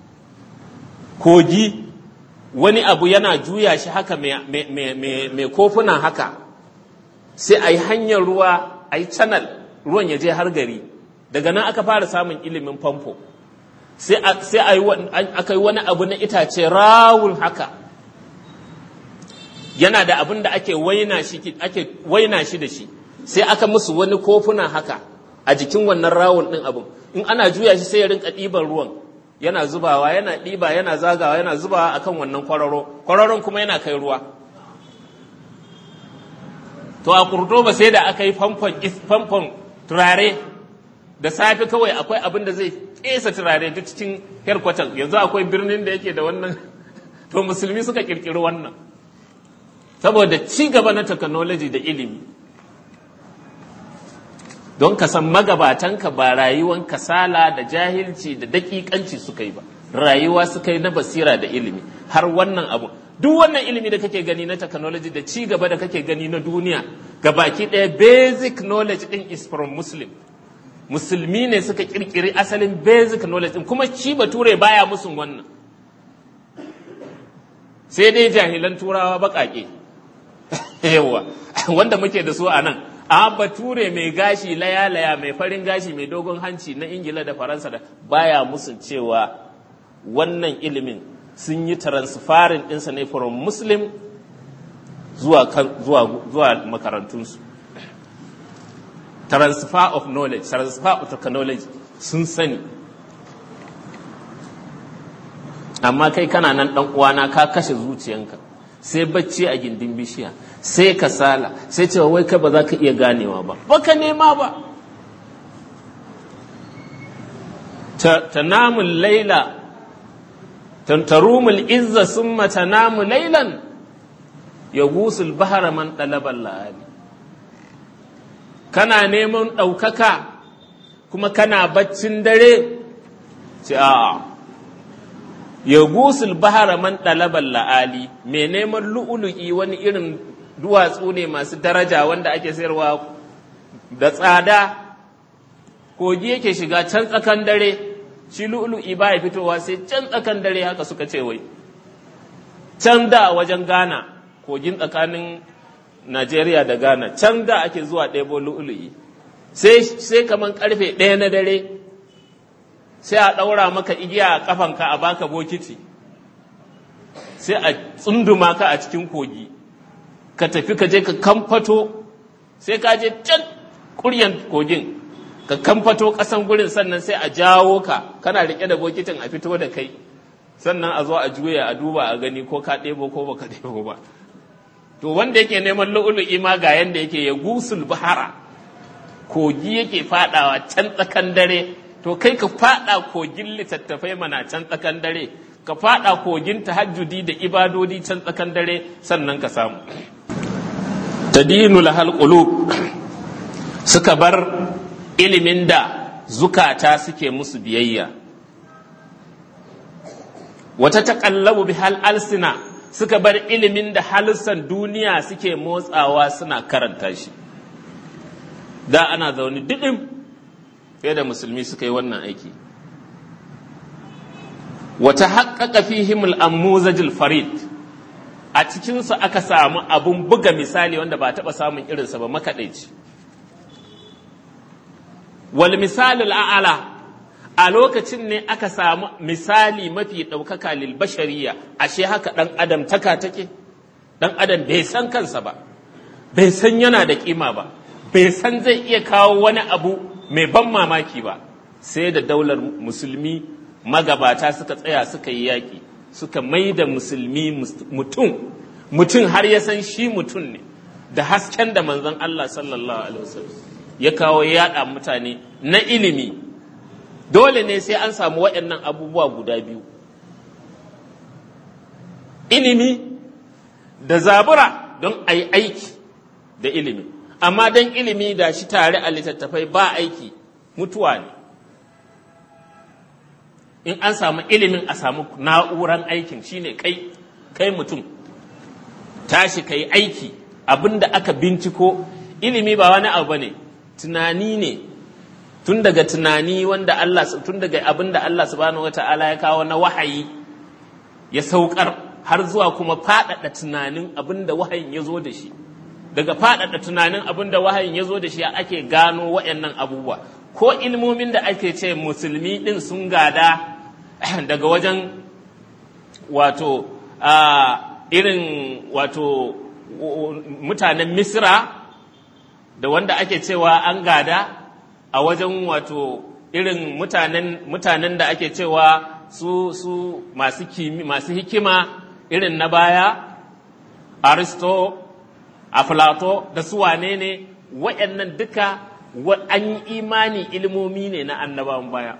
kogi wani abu yana juya shi haka mai kofuna haka sai a yi hanyar ruwa a yi canal ruwan ya je har gari daga nan aka fara samun ilimin famfo sai aka yi wani abu na itace rawun haka yana da abin da ake waina shi ake waina shi da shi sai aka musu wani kofuna haka a jikin wannan rawun ɗin abin in ana juya shi sai ya rinka ɗiban ruwan yana zubawa yana ɗiba yana zagawa yana zubawa akan wannan kwararo kwararon kuma yana kai ruwa to a kurdoba sai da aka yi famfon turare da safe kawai akwai abin da zai kesa turare duk cikin herkwatan yanzu akwai birnin da yake da wannan to musulmi suka kirkiri wannan saboda ci gaba na technology da ilimi don ka san magabatanka ba rayuwan kasala da jahilci da dakikanci suka yi ba rayuwa suka yi na basira da ilimi har wannan abu duk wannan ilimi da kake gani na technology da ci gaba da kake gani na duniya ga baki ɗaya basic knowledge din is from muslim musulmi ne suka kirkiri asalin basic knowledge din kuma shi bature baya musun wannan sai dai jahilan turawa baƙaƙe yawa wanda muke da su a nan a bature mai gashi laya-laya mai farin gashi mai dogon hanci na ingila da faransa da baya musun cewa wannan ilimin sun yi transferin ɗinsa ne from muslim zuwa, zuwa, zuwa makarantunsu transfer of knowledge transfer of technology sun sani amma kai kana nan ɗan uwana ka kashe zuciyanka sai bacci a gindin bishiya sai kasala sai cewa wai kai ba za ka iya ganewa ba baka nema ba ta namun laila tantarumul izza summa tanamu lailan ya gusul bahara man ɗalabar la'ali kana neman ɗaukaka kuma kana baccin dare ce a ya gusul bahara man ɗalabar la'ali mai neman lu'ulu'i wani irin duwatsu ne masu daraja wanda ake sayarwa da tsada kogi yake shiga can tsakan dare shi lu'ulu'i ba ya fitowa sai can tsakan dare haka suka ce wai can da wajen ghana kogin tsakanin Najeriya da Ghana can da ake zuwa ɗebo lu'ulu'i sai kaman karfe ɗaya na dare sai a ɗaura maka igiya a ƙafanka a baka bokiti sai a tsunduma ka a cikin kogi ka tafi ka je ka kamfato sai ka je can kuryan kogin ka kamfato ƙasan gurin sannan sai a jawo ka kana riƙe da bokitin a fito da kai sannan a zo a juya a duba a gani ko ka ɗebo ko baka ɗebo ba to wanda yake neman lu'ulu'i ma ga yanda yake ya gusul bahara kogi yake fadawa can tsakan dare to kai ka fada kogin littattafai mana can tsakan dare ka fada kogin tahajjudi da ibadodi can tsakan dare sannan ka samu tadinu lahal qulub suka bar ilimin da zukata suke musu biyayya wata taqallabu bihal alsina suka bar ilimin da halissan duniya suke motsawa suna karanta shi da ana zaune didim fiye da musulmi suka yi wannan aiki wata haƙaƙa fihimul ammuzajil farid a cikinsu aka samu abun buga misali wanda ba taɓa samun irinsa ba makaɗaici wal misalul a'ala a lokacin ne aka samu misali mafi ɗaukaka lil bashariya ashe haka ɗan adam taka take ɗan adam bai san kansa ba bai san yana da ƙima ba bai san zai iya kawo wani abu mai ban mamaki ba sai da daular musulmi magabata suka tsaya suka yi yaƙi suka mai da musulmi mutum mutum har ya san shi mutum ne da hasken da manzon Allah sallallahu alaihi wasallam ya kawo yaɗa mutane na ilimi dole ne sai an samu waɗannan abubuwa guda biyu ilimi da zabura don a yi aiki da ilimi amma don ilimi da shi tare a littattafai ba aiki mutuwa ne in an samu ilimin a samu na'uran aikin shine kai kai mutum tashi ka yi aiki abinda aka binciko ilimi ba wani abu ne tunani ne tun daga tunani wanda Allah tun daga abin da Allah subhanahu wata'ala ya kawo na wahayi ya saukar har zuwa kuma faɗaɗa tunanin abin da wahayin ya zo da shi daga faɗaɗa tunanin abin da wahayin ya zo da shi ake gano waɗannan abubuwa ko ilmomin da ake ce musulmi ɗin sun gada daga wajen wato irin wato mutanen misra da wanda ake cewa an gada a wajen wato irin mutanen mutanen da ake cewa su su masu kimi masu hikima irin na baya aristo aflato da su wane ne waɗannan duka an yi imani ilmomi ne na annabawan baya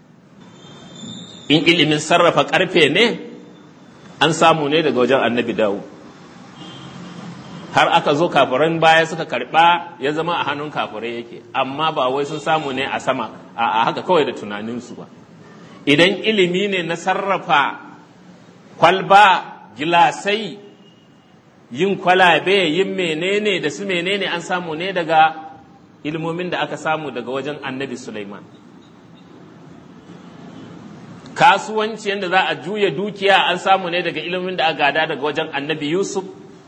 in ilimin sarrafa ƙarfe ne an samu ne daga wajen annabi dawo har aka zo kafiran baya suka karba ya zama a hannun kafirai yake amma ba wai sun samu ne a sama a haka kawai da tunaninsu ba idan ilimi ne na sarrafa kwalba gilasai yin kwalabe yin menene da su menene an samu ne daga ilmomin da aka samu daga wajen annabi Sulaiman kasuwanci yadda za a juya dukiya an samu ne daga ilimin da aka gada daga wajen annabi yusuf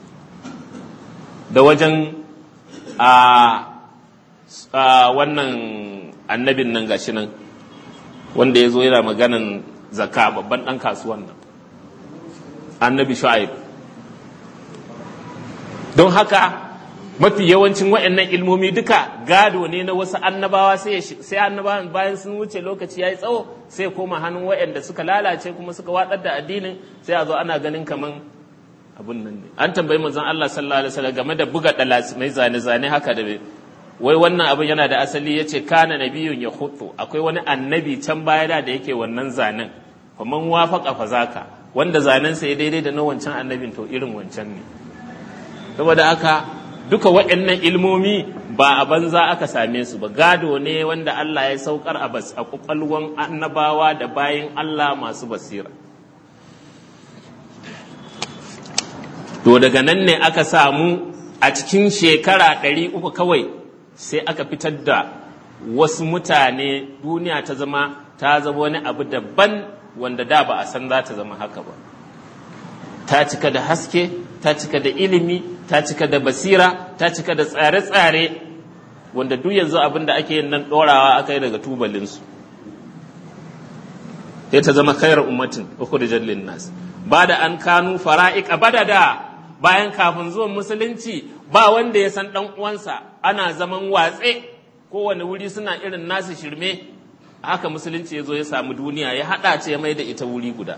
da wajen a wannan annabin nan gashi nan wanda ya zo yana maganan zaka babban ɗan kasuwan nan annabi shu'aib don haka mafi yawancin waɗannan ilmomi duka gado ne na wasu annabawa sai annabawan bayan sun wuce lokaci ya yi tsawo sai koma hannun waɗanda suka lalace kuma suka watsar da addinin sai a zo ana ganin kaman abun nan ne an tambayi manzon Allah sallallahu alaihi wasallam game da buga mai zane-zane haka da wai wannan abin yana da asali yace kana nabiyun ya hutu akwai wani annabi can baya da da yake wannan zanen faman wafaqa fa zaka wanda zanen sa ya daidai da na wancan annabin to irin wancan ne saboda haka duka waɗannan ilmomi ba a banza aka same su ba gado ne wanda Allah ya saukar a bas a kwakwalwan annabawa da bayin Allah masu basira to daga nan ne aka samu a cikin shekara ɗari uku kawai sai aka fitar da wasu mutane duniya ta zama ta zama wani abu daban wanda da ba a san za ta zama haka ba ta cika da haske ta cika da ilimi ta cika da basira ta cika da tsare-tsare wanda duk yanzu abin da ake yin nan ɗorawa aka yi daga tubalinsu sai ta zama khairar ummatin ukhrijat lin nas ba da an kanu fara'iqa badada bayan kafin zuwan musulunci ba wanda ya san dan uwansa ana zaman watse kowane wuri suna irin nasu shirme haka musulunci ya zo ya samu duniya ya haɗa ce ya mai da ita wuri guda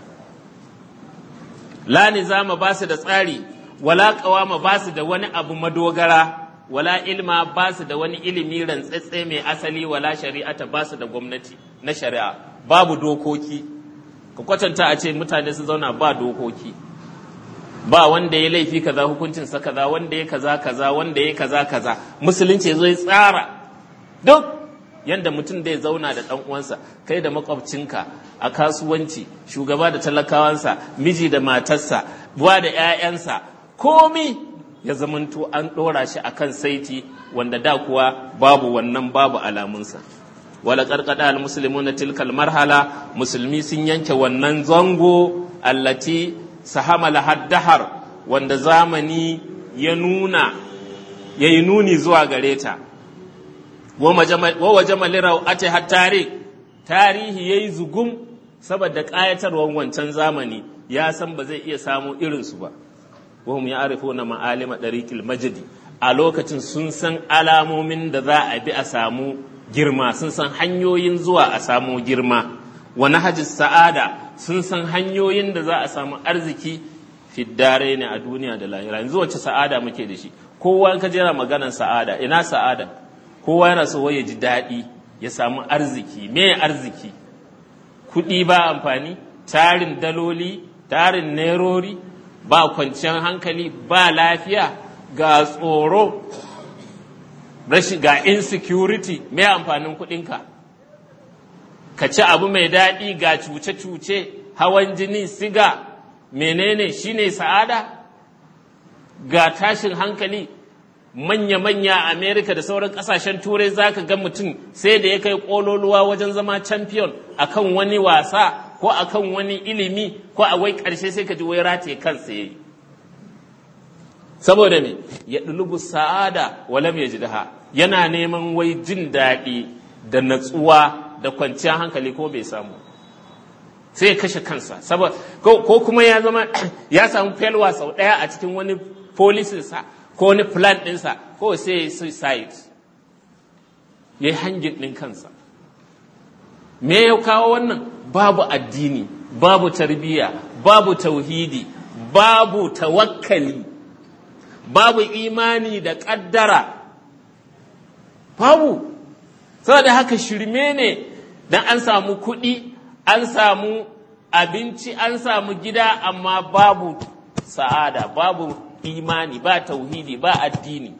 la nizama ba su da tsari wala qawama ba su da wani abu madogara wala ilma ba su da wani ilimi rantsatse mai asali wala shari'ata ba su da gwamnati na shari'a babu dokoki ka kwatanta a ce mutane su zauna ba dokoki ba wanda ya laifi kaza hukuncin sa kaza wanda ya kaza kaza wanda ya kaza kaza musulunci ya zo ya tsara duk yanda mutum zai zauna da ɗan uwansa kai da makwabcinka a kasuwanci shugaba da talakawansa miji da matarsa buwa da 'ya'yansa komi ya zamanto an ɗora shi akan saiti wanda da kuwa babu wannan babu alamunsa wala karkada al muslimuna tilkal marhala musulmi sun yanke wannan zango allati sahamala haddahar wanda zamani ya nuna yayi nuni zuwa gare ta wa waje malirau ate hattare tarihi ya yi zugum saboda ƙayatarwar wancan zamani ya san ba zai iya samu irinsu ba wahum ya arifo na ma'alima ɗariƙil majidi a lokacin sun san alamomin da za a bi a samu girma sun san hanyoyin zuwa a samu girma wani hajjis sa'ada sun san hanyoyin da za a samu arziki fiddare ne a duniya da lahira yanzu wacce sa'ada muke da shi kowa ka jera maganar sa'ada ina sa'ada kowa yana so ya ji daɗi ya samu arziki me arziki kuɗi ba amfani tarin daloli tarin nerori ba kwanciyar hankali ba lafiya ga tsoro rashin ga insecurity me amfanin kuɗinka ka ci abu mai daɗi ga cuce-cuce hawan jini siga menene shine sa'ada ga tashin hankali manya-manya a Amerika da sauran kasashen turai za ka ga mutum sai da ya kai ƙololuwa wajen zama champion akan wani wasa ko akan wani ilimi ko a wai ƙarshe sai ka ji wai rataye kansa ya yi saboda me ya ɗulubu sa'ada walam ya jidaha yana neman wai jin daɗi da natsuwa da kwanciyar hankali ko bai samu sai ya kashe kansa saboda ko kuma ya zama ya samu felwa sau ɗaya a cikin wani polisinsa ko wani plan ɗinsa ko sai ya yi suicide ya yi hangin ɗin kansa me ya kawo wannan babu addini babu tarbiyya babu tauhidi babu tawakkali babu imani da ƙaddara babu saboda haka shirme ne dan an samu kuɗi an samu abinci an samu gida amma babu sa'ada babu imani ba tauhidi ba addini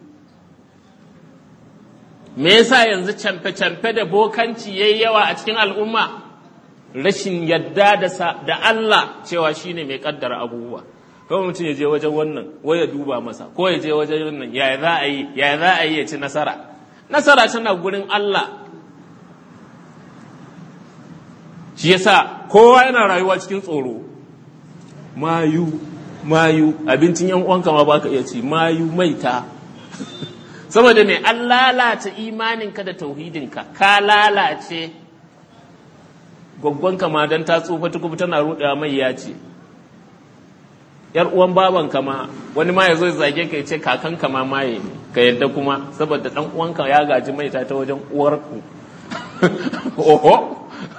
me yasa yanzu camfe-camfe da bokanci yayi yawa a cikin al'umma rashin yadda da Allah cewa shine mai kaddara abubuwa kawai mutum ya je wajen wannan wai ya duba masa ko ya je wajen wannan ya za a yi ya za a yi ya ci nasara nasara tana gurin Allah shi yasa kowa yana rayuwa cikin tsoro mayu mayu abincin yan uwanka ma baka iya ci mayu maita saboda ne an lalata imaninka da tauhidinka ka lalace gwaggwanka ma don ta tsufa tukubu tana rudewa mai ya ce yar uwan babanka ma wani ma ya zo zage ka ce kakanka ma maye ne ka yadda kuma saboda dan uwanka ya gaji maita ta wajen uwarku oho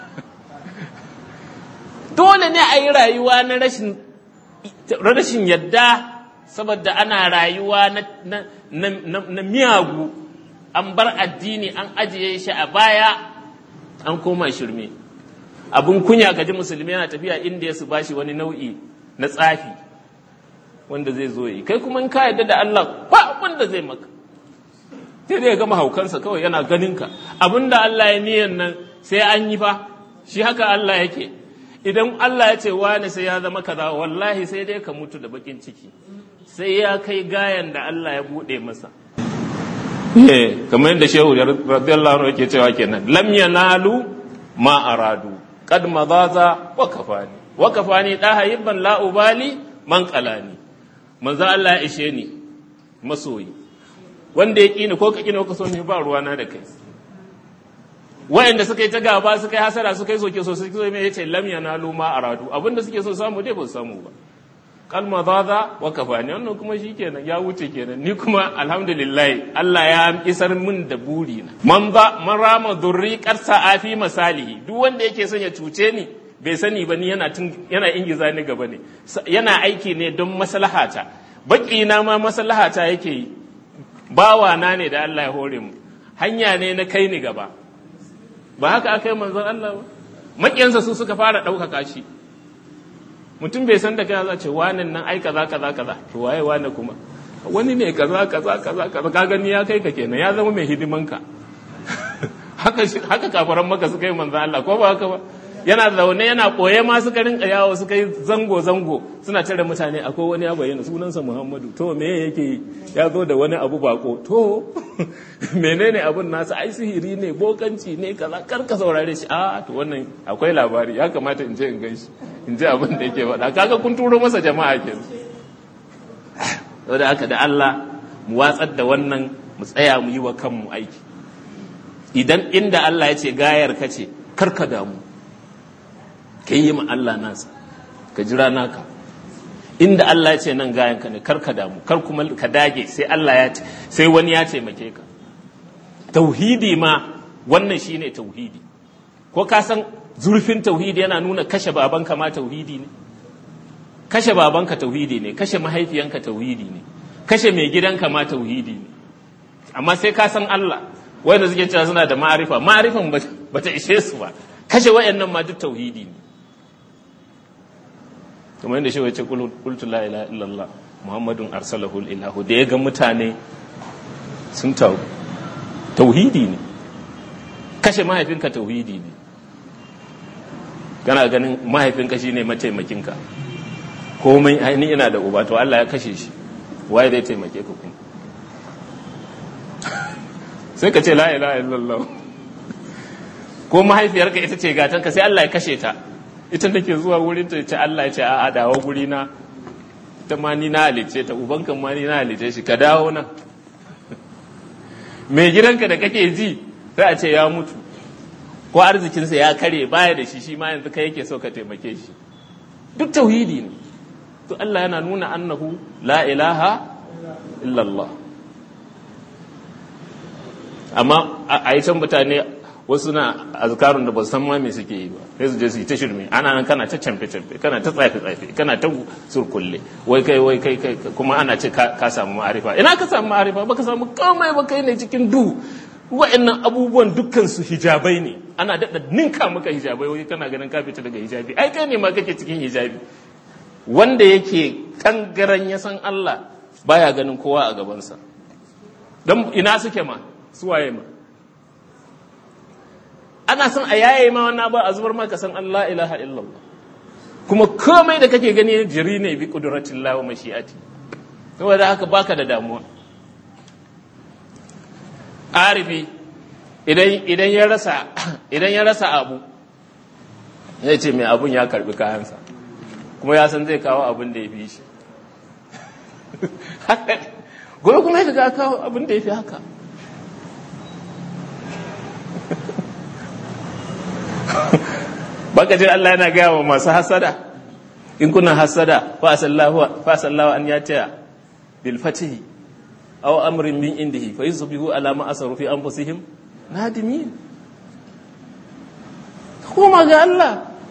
dole ne a yi rayuwa na rashin rashin yadda saboda ana rayuwa na miyagu an bar addini an ajiye shi a baya an koma shirme abin kunya gaji musulmi yana tafiya inda ya su bashi wani nau'i na tsafi wanda zai zo yi kai kuma in ka yadda da Allah ba wanda zai maka sai dai ya gama haukansa kawai yana ganin ka abinda Allah ya niyan nan sai an yi fa shi haka Allah yake idan Allah ya ce wani sai ya zama kaza wallahi sai dai ka mutu da bakin ciki sai ya kai gayan da Allah ya bude masa eh kamar yadda shehu radiyallahu anhu yake cewa kenan lam yanalu ma aradu qad madaza wa kafani wa kafani da hayban la ubali man qalani manzo Allah ya ishe ni masoyi wanda ya kini ko ka kini ko ka so ni ba ruwana da kai wayanda suka yi ta gaba suka yi hasara suka yi soke so suka zo mai yace lam yanalu ma aradu abinda suke so samu dai ba su samu ba kalma zaza wa kafani wannan kuma shikenan ya wuce kenan ni kuma alhamdulillah Allah ya isar min da buri na man ba man rama durri qarsa afi masalihi duk wanda yake son ya cuce ni bai sani ba ni yana yana ingiza ni gaba ne yana aiki ne don maslahata baki na ma maslahata yake yi bawa na ne da Allah ya hore mu hanya ne na kai ni gaba ba haka aka yi manzon Allah ba maƙiyansa su suka fara ɗaukaka shi mutum bai san da kai za ce wanan nan ai kaza kaza kaza to waye wane kuma wani ne kaza kaza kaza kaza ka gani ya kai ka kenan ya zama mai hidimanka haka haka kafaran maka suka yi manzon Allah ko ba haka ba yana zaune yana koye ma suka rinka yawo suka yi zango zango suna tare mutane akwai wani ya bayyana sunansa Muhammadu to me yake ya zo da wani abu bako to menene abun nasa ai sihiri ne bokanci ne kaza kar ka saurare shi a to wannan akwai labari ya kamata in je in gan shi in ji abin da yake faɗa kaga kun turo masa jama'a ke da haka da Allah mu watsar da wannan mu tsaya mu yi wa kanmu aiki idan inda Allah ya ce gayar ka ce kar ka damu ka yi ma Allah nasa ka jira naka inda Allah ya ce nan gayan ka ne kar ka damu kar kuma ka dage sai Allah ya ce sai wani ya taimake ka tauhidi ma wannan shine tauhidi ko ka san zurfin tauhidi yana nuna kashe babanka ma tauhidi ne kashe babanka tauhidi ne kashe mahaifiyanka tauhidi ne kashe mai gidanka ma tauhidi ne amma sai ka san Allah wanda suke cewa suna da ma'arifa ma'arifan ba ta ishe su ba kashe wayannan ma duk tauhidi ne kamar yadda shi wace qultu la ilaha illallah muhammadun arsalahu ilahu da ya ga mutane sun tau tauhidi ne kashe mahaifinka tauhidi ne kana ganin mahaifinka shine mataimakinka komai ainihin ina da uba to Allah ya kashe shi waye zai taimake ka kuma sai ka ce la ilaha illallah ko mahaifiyarka ita ce gatanka sai Allah ya kashe ta ita nake zuwa wurin ta ce Allah ya ce a'a dawo guri na ita ma ni na halice ta ubanka ma ni na halice shi ka dawo nan mai gidanka da kake ji sai a ce ya mutu ko arzikinsa ya kare baya da shi shi ma yanzu kai yake so ka taimake shi duk tauhidi ne to Allah yana nuna annahu la ilaha illallah amma a yi can mutane wasu na azkarun da ba san ma me suke yi ba sai su je su yi ta shirme ana nan kana ta camfe camfe kana ta tsafe tsafe kana ta surkulle wai kai wai kai kai kuma ana ce ka samu ma'arifa ina ka samu ma'arifa baka samu komai ba kai ne cikin du wa'annan abubuwan dukkan su hijabai ne ana daɗa ninka maka hijabai wai kana ganin ka fita daga hijabi ai kai ne ma kake cikin hijabi wanda yake kangaren ya san Allah baya ganin kowa a gabansa don ina suke ma suwaye ma ana son a yaye ma wannan ba a zubar maka san Allah ilaha illallah kuma komai da kake gani jiri ne bi kudratin Allah wa mashi'ati saboda haka baka da damuwa arifi idan idan ya rasa idan ya rasa abu zai ce mai abun ya karbi kayansa kuma ya san zai kawo abin da ya fi shi gobe kuma ya ga kawo abin da ya fi haka baka jin Allah yana gaya wa masu hasada in kuna hasada fa sallahu an ya taya bil fatihi aw amrin min indihi fa yusbihu ala ma asaru fi anfusihim nadimin kuma ga Allah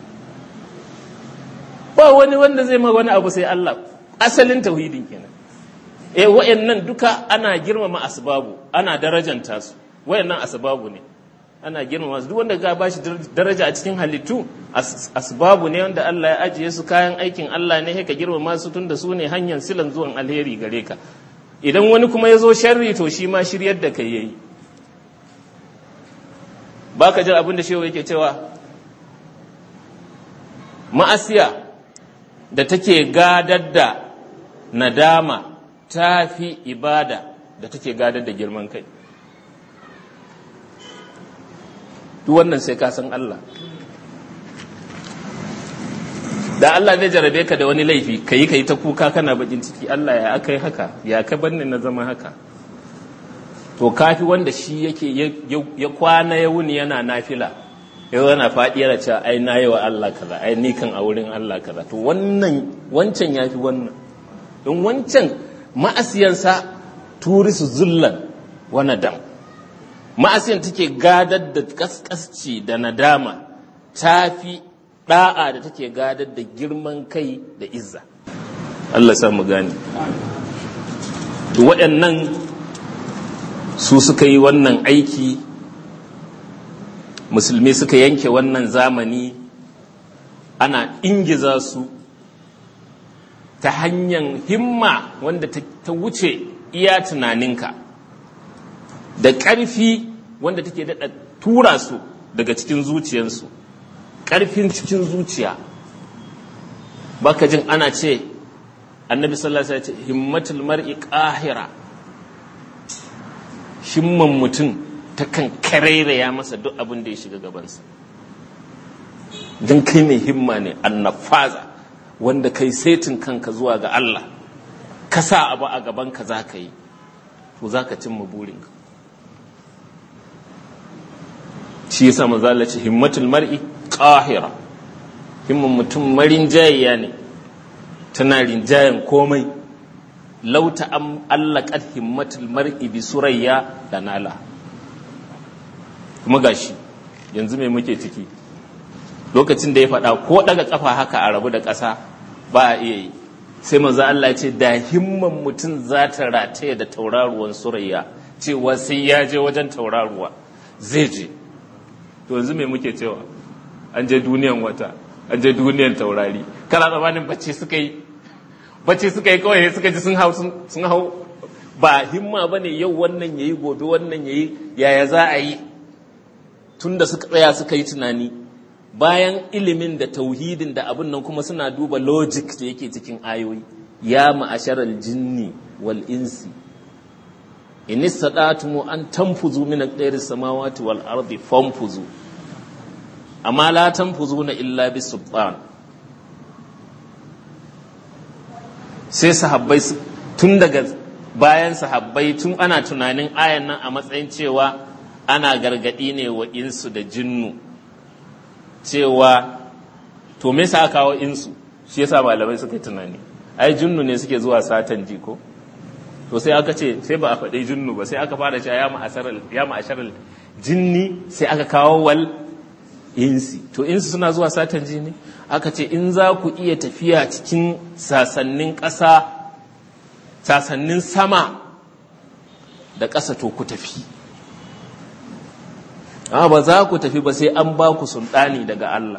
ba wani wanda zai ma wani abu sai Allah asalin tauhidin kenan eh wayannan duka ana girmama asbabu ana darajanta su wayannan asbabu ne ana girmama su duk wanda ga bashi daraja a cikin halittu asbabu ne wanda Allah ya ajiye su kayan aikin Allah ne ka girmama su tunda su ne hanyar silan zuwan alheri gare ka idan wani kuma ya zo sharri to shi ma shiryar da kai yayi baka jin abin da shehu yake cewa ma'asiya da take gadar da nadama ta fi ibada da take gadar da girman kai duk wannan sai ka san Allah da Allah zai jarabe ka da wani laifi ka yi ka yi ta kuka kana bakin ciki Allah ya aka yi haka ya ka banni na zama haka to kafi wanda shi yake ya kwana ya wuni yana nafila yau yana faɗi yana cewa ai na yi wa Allah kaza ai ni kan a wurin Allah kaza to wannan wancan ya fi wannan don wancan ma'asiyansa turisu zullan wa nadam ma'asiyan take gadar da kaskasci da nadama ta fi ɗa'a da take gadar da girman kai da izza Allah samu gani to waɗannan su suka yi wannan aiki musulmi suka yanke wannan zamani ana ingiza su ta hanyar himma wanda ta wuce iya tunaninka da ƙarfi wanda take daɗa tura su daga cikin zuciyarsu ƙarfin cikin zuciya baka jin ana ce annabi sallallahu alaihi wasallam himmatul mar'i qahira himman mutum ta kan karairaya masa duk abin da ya shiga gabansa don kai mai himma ne annafaza wanda kai setin kanka zuwa ga Allah ka sa abu a gabanka za ka yi to za ka cimma burinka shi yasa manzo ce himmatul mar'i qahira himman mutum marin jayiya ne tana rinjayen komai lauta an allaqat himmatul mar'i bi surayya da nala kuma gashi yanzu me muke ciki lokacin da ya faɗa ko daga kafa haka a rabu da ƙasa ba a iya yi sai manzo Allah ya ce da himman mutum za ta rataye da tauraruwan surayya cewa sai ya je wajen tauraruwa zai je to yanzu me muke cewa an je duniyan wata an je duniyan taurari kana tsammanin bacci suka yi bacci suka yi kawai suka ji sun hau sun hau ba himma ba ne yau wannan yayi gobe wannan yayi yaya za a yi tun da suka tsaya suka yi tunani bayan ilimin da tauhidin da abin nan kuma suna duba logic da yake cikin ayoyi ya ma'asharal jinni wal insi in istadatumu an tanfuzu min aqdari samawati wal ardi fanfuzu amma la tanfuzuna illa bis sultan sai sahabbai tun daga bayan sahabbai tun ana tunanin ayan nan a matsayin cewa ana gargadi ne wa insu da jinnu cewa to me sa kawo insu shi yasa malamai suka yi tunani ai jinnu ne suke zuwa satan jiko to sai aka ce sai ba a faɗi jinnu ba sai aka fara cewa ya ma'asharar jinni sai aka kawo wal insi to insi suna zuwa satan jini aka ce in za ku iya tafiya cikin sasannin ƙasa sasannin sama da ƙasa to ku tafi amma ba za ku tafi ba sai an ba ku sultani daga Allah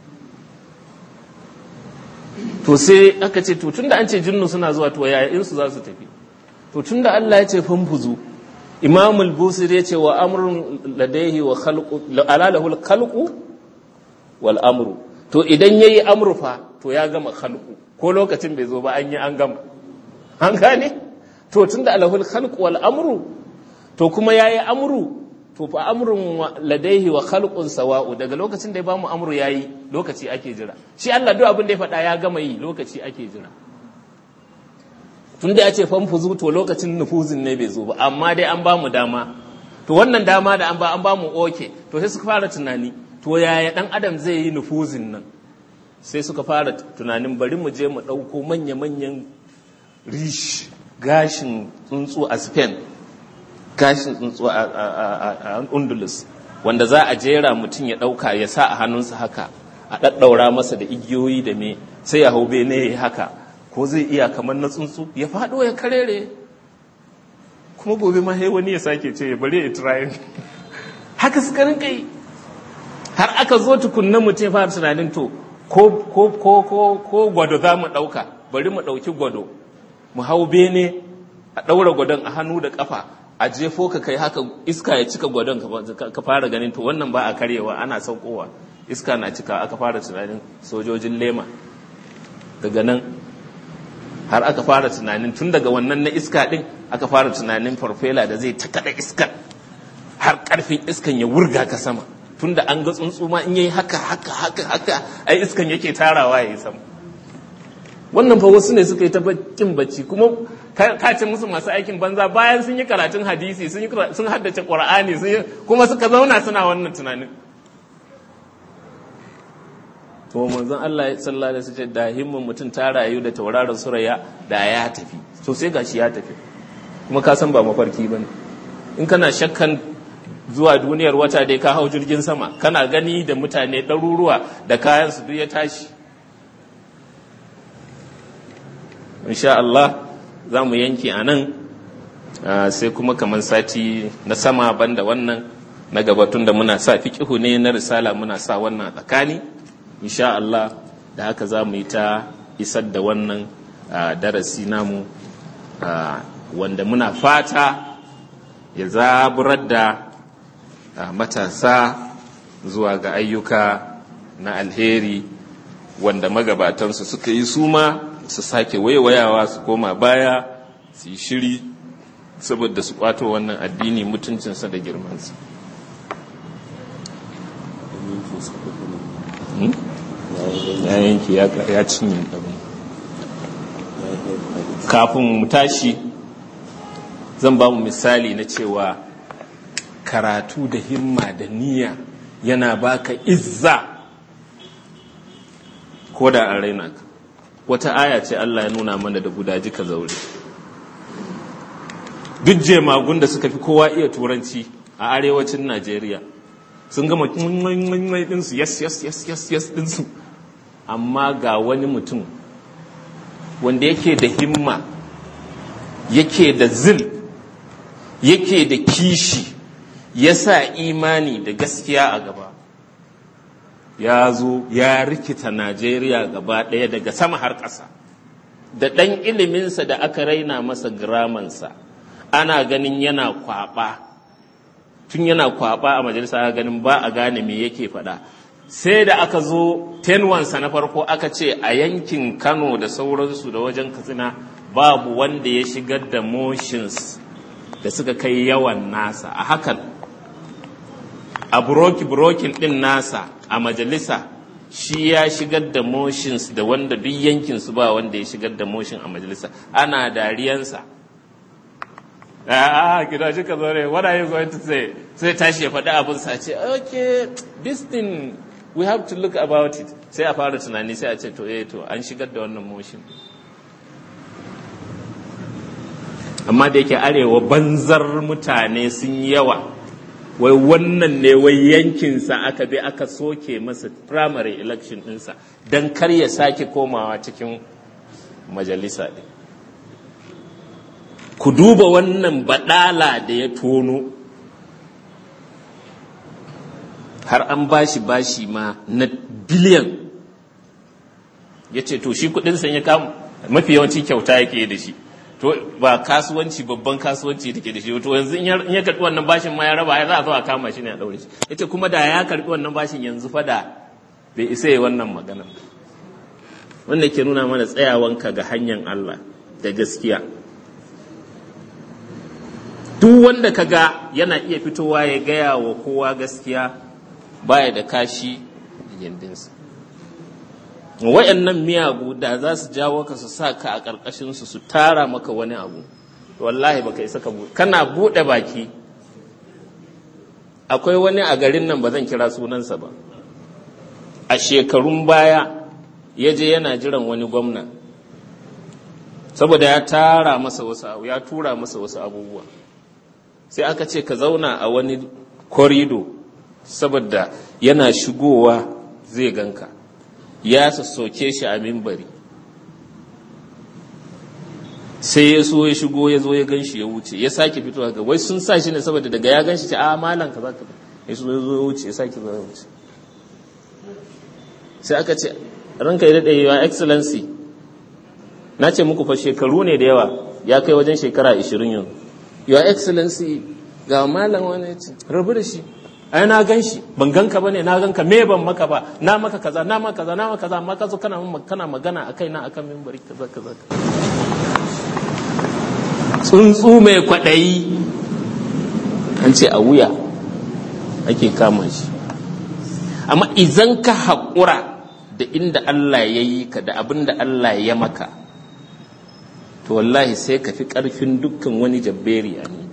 to sai aka ce to tunda an ce jinnu suna zuwa to yaya insu za su tafi to tunda Allah ya ce fanfuzu Imam al-Busiri ya ce wa amrun ladaihi wa khalqu alalahu al-khalqu wal amru to idan yayi amru fa to ya gama khalqu ko lokacin bai zo ba an yi an gama an gane to tunda alahul khalqu wal amru to kuma yayi amru to fa amrun ladaihi wa khalqun sawa'u daga lokacin da ya bamu amru yayi lokaci ake jira shi Allah duk abin da ya faɗa ya gama yi lokaci ake jira tun da ya ce fanfuzu to lokacin nufuzin ne bai zo ba amma dai an bamu dama to wannan dama da an ba an bamu oke to sai suka fara tunani to yaya dan adam zai yi nufuzin nan sai suka fara tunanin bari mu je mu ɗauko manya-manyan rish gashin tsuntsu a spain gashin tsuntsu a undulus wanda za a jera mutum ya ɗauka ya sa a hannunsa haka a ɗaɗɗaura masa da igiyoyi da me sai ya hau bene haka ko zai iya kamar na tsuntsu ya faɗo ya karere kuma gobe ma wani ya sake ce ya bari ya tirayin haka suka rinka yi har aka zo tukunna mutum ya fara tunanin to ko ko ko ko ko gwado za mu ɗauka bari mu ɗauki gwado mu hau bene a ɗaura gwadon a hannu da ƙafa a jefo ka kai haka iska ya cika gwadon ka fara ganin to wannan ba a karyewa ana saukowa iska na cika aka fara tunanin sojojin lema daga nan har aka fara tunanin tun daga wannan na iska ɗin aka fara tunanin farfela da zai ta kaɗa iskar har ƙarfin iskan ya wurga ka sama tun da an ga tsuntsu ma in yayi haka haka haka haka ai iskan yake tarawa ya yi sama wannan fa wasu ne suka yi ta bakin bacci kuma ka ce musu masu aikin banza bayan sun yi karatun hadisi sun sun haddace qur'ani sun kuma suka zauna suna wannan tunanin to manzon Allah sallallahu alaihi wasallam da himmin mutum ta rayu da tauraron suraya da ya tafi to sai gashi ya tafi kuma ka san ba mafarki bane in kana shakkan zuwa duniyar wata dai ka hau jirgin sama kana gani da mutane ɗaruruwa da kayan su duk ya tashi insha Allah za mu yanke a nan sai kuma kamar sati na sama banda wannan na gabatun da muna sa fiƙihu ne na risala muna sa wannan tsakani insha Allah da haka za mu yi ta isar da wannan darasi namu wanda muna fata ya zaburar da matasa zuwa ga ayyuka na alheri wanda magabatansu suka yi suma su sake waiwayawa su koma baya su yi shiri saboda su kwato wannan addini mutuncinsa da girmansa ya yanki ya cinye abin kafin mu tashi zan ba mu misali na cewa karatu da himma da niyya yana baka izza ko da an raina ka wata aya ce Allah ya nuna mana da gudaji ka zaure duk jemagun da suka fi kowa iya turanci a arewacin Najeriya sun gama ɗinsu yes yes yes yes yes ɗinsu amma ga wani mutum wanda yake da himma yake da zil yake da kishi ya sa imani da gaskiya a gaba ya zo ya rikita najeriya gaba ɗaya daga sama har ƙasa da ɗan iliminsa da aka raina masa giramansa ana ganin yana kwaɓa tun yana kwaɓa a majalisa ganin ba a gane me yake faɗa sai da aka zo tenwansa na farko aka ce a yankin kano da sauransu da wajen katsina babu wanda ya shigar da motions da suka kai yawan nasa a hakan a buroki-burokin ɗin nasa a majalisa shi ya shigar da motions da wanda duk yankinsu ba wanda ya shigar da motion a majalisa ana dariyansa ah gida shi ka zore what are you going to say sai tashi ya faɗi abin sa ce okay this thing we have to look about it sai a fara tunani sai a ce to eh to an shigar da wannan motion amma da yake arewa banzar mutane sun yawa wai wannan ne wai yankinsa aka bi aka soke masa primary election ɗinsa don kar ya sake komawa cikin majalisa ɗin ku duba wannan baɗala da ya tono har an bashi bashi ma na biliyan ya ce to shi kudinsa ya kama mafi yawanci kyauta yake da shi to ba kasuwanci babban kasuwanci take da shi to yanzu in ya karbi wannan bashin ma ya raba ya za a zo a kama shi ne a daure shi ita kuma da ya karbi wannan bashin yanzu fa da bai isa yi wannan magana wanda ke nuna mana tsayawanka ga hanyar Allah da gaskiya duk wanda ka ga yana iya fitowa ya gaya wa kowa gaskiya baya da kashi a gindinsa wayannan miyagu da za su jawo ka su sa ka a ƙarƙashinsu su tara maka wani abu wallahi baka isa ka buɗe kana buɗe baki akwai wani a garin nan ba zan kira sunansa ba a shekarun baya ya je yana jiran wani gwamna saboda ya tara masa wasu abu ya tura masa wasu abubuwa sai aka ce ka zauna a wani korido saboda yana shigowa zai ganka ya sassoke shi a mimbari sai ya so ya shigo ya zo ya gan shi ya wuce ya sake fito haka wai sun sa shi ne saboda daga ya gan shi ce a malam ka za ka ya so ya zo ya wuce ya sake zo ya wuce sai aka ce ranka ya daɗe yawa excellency na ce muku fa shekaru ne da yawa ya kai wajen shekara 20 yanzu your excellency ga malam wani ya ce rabu da shi ai na gan shi ban ganka ba ne na ganka me ban maka ba na maka kaza na maka kaza na maka kaza amma ka zo kana kana magana akai na akan mimbari kaza kaza tsuntsu mai kwaɗayi an ce a wuya ake kama shi amma idan ka haƙura da inda Allah ya yi ka da abin da Allah ya maka to wallahi sai ka fi ƙarfin dukkan wani jabberi a ne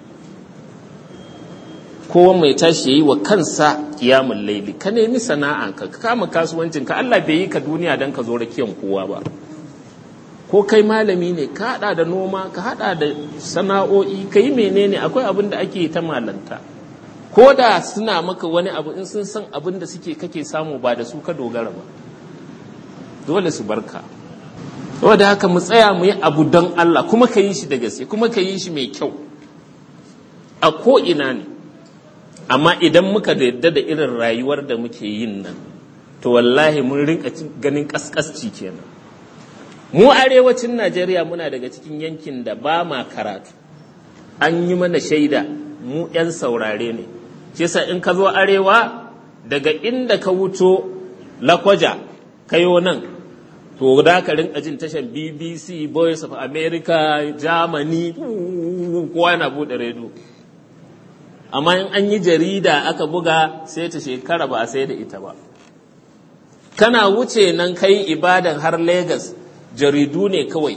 kowa mai tashi ya yi wa kansa kiyamun laili ka nemi sana'a ka kama kasuwancin ka Allah bai yi ka duniya don ka zo rakiyan kowa ba ko kai malami ne ka hada da noma ka hada da sana'o'i ka yi menene akwai abin da ake ta malanta ko da suna maka wani abu in sun san abin da suke kake samu ba da su ka dogara ba dole su barka saboda haka mu tsaya mu yi abu don Allah kuma ka yi shi da gaske kuma ka yi shi mai kyau a ko ina ne amma idan muka yadda da irin rayuwar da muke yin nan to wallahi mun rinka ganin kaskasci kenan mu arewacin najeriya muna daga cikin yankin da ba ma karatu an yi mana shaida mu 'yan saurare ne shi yasa in ka zo arewa daga inda ka wuto lakwaja kayo nan to da ka rinka jin tashar bbc voice of america germany kowa yana bude redo amma in an yi jarida aka buga sai ta shekara ba a sai da ita ba kana wuce nan kai ibadan har lagos jaridu ne kawai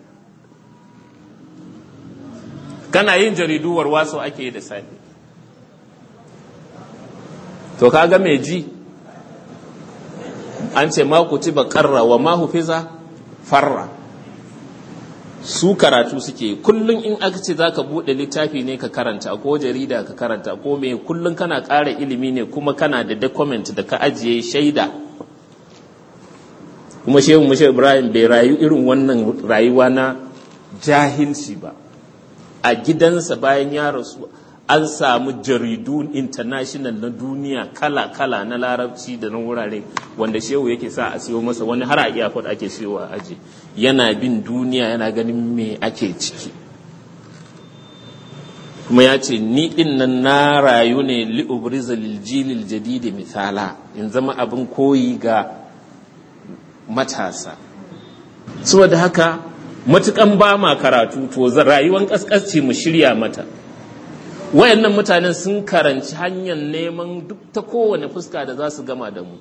kana yin jaridu warwaso ake yi da safe to kaga mai ji an ce ma ci ba karra wa ma hufiza farra su karatu suke kullum in aka ce zaka bude littafi ne ka karanta ko jarida ka karanta ko me kullum kana ƙara ilimi ne kuma kana da document da ka ajiye shaida kuma shehu mushe ibrahim bai rayu irin wannan rayuwa na jahilci ba a gidansa bayan ya rasu an samu jaridu international na duniya kala-kala na larabci da na wurare wanda shehu yake sa a siyo masa wani har a iyakot ake siyo a aji yana bin duniya yana ganin me ake ciki kuma ya ce ni din nan na rayu ne li'ubriza liljilil jadidi misala in zama abin koyi ga matasa saboda haka matukan ba ma karatu to rayuwar kaskasci mu shirya mata wayannan mutanen sun karanci hanyar neman duk ta kowane fuska da za su gama da mu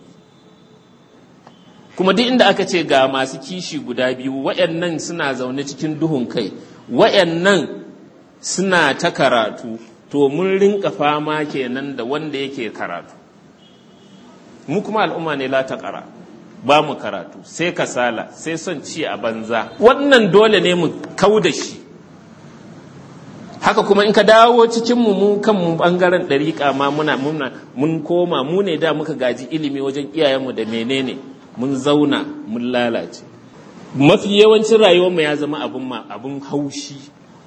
kuma duk inda aka ce ga masu kishi guda biyu wayannan suna zaune cikin duhun kai wayannan suna ta karatu to mun rinka fama kenan da wanda yake karatu mu kuma al'umma ne la ta ƙara ba mu karatu sai kasala sai son ci a banza wannan dole ne mu kau da shi haka kuma in ka dawo cikin mu mu kanmu bangaren ɗariƙa ma muna muna mun koma mu ne da muka gaji ilimi wajen iyayenmu da menene mun zauna mun lalace mafi yawancin rayuwarmu ya zama abun ma abun haushi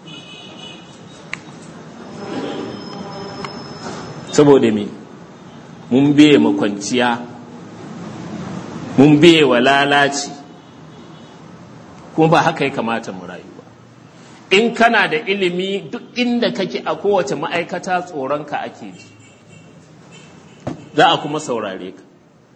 saboda me mun biye makwanciya mun biye wa lalaci kuma ba haka ya kamata mu rayu ba in kana da ilimi duk inda kake a kowace ma'aikata tsoronka ake ji za a kuma saurare ka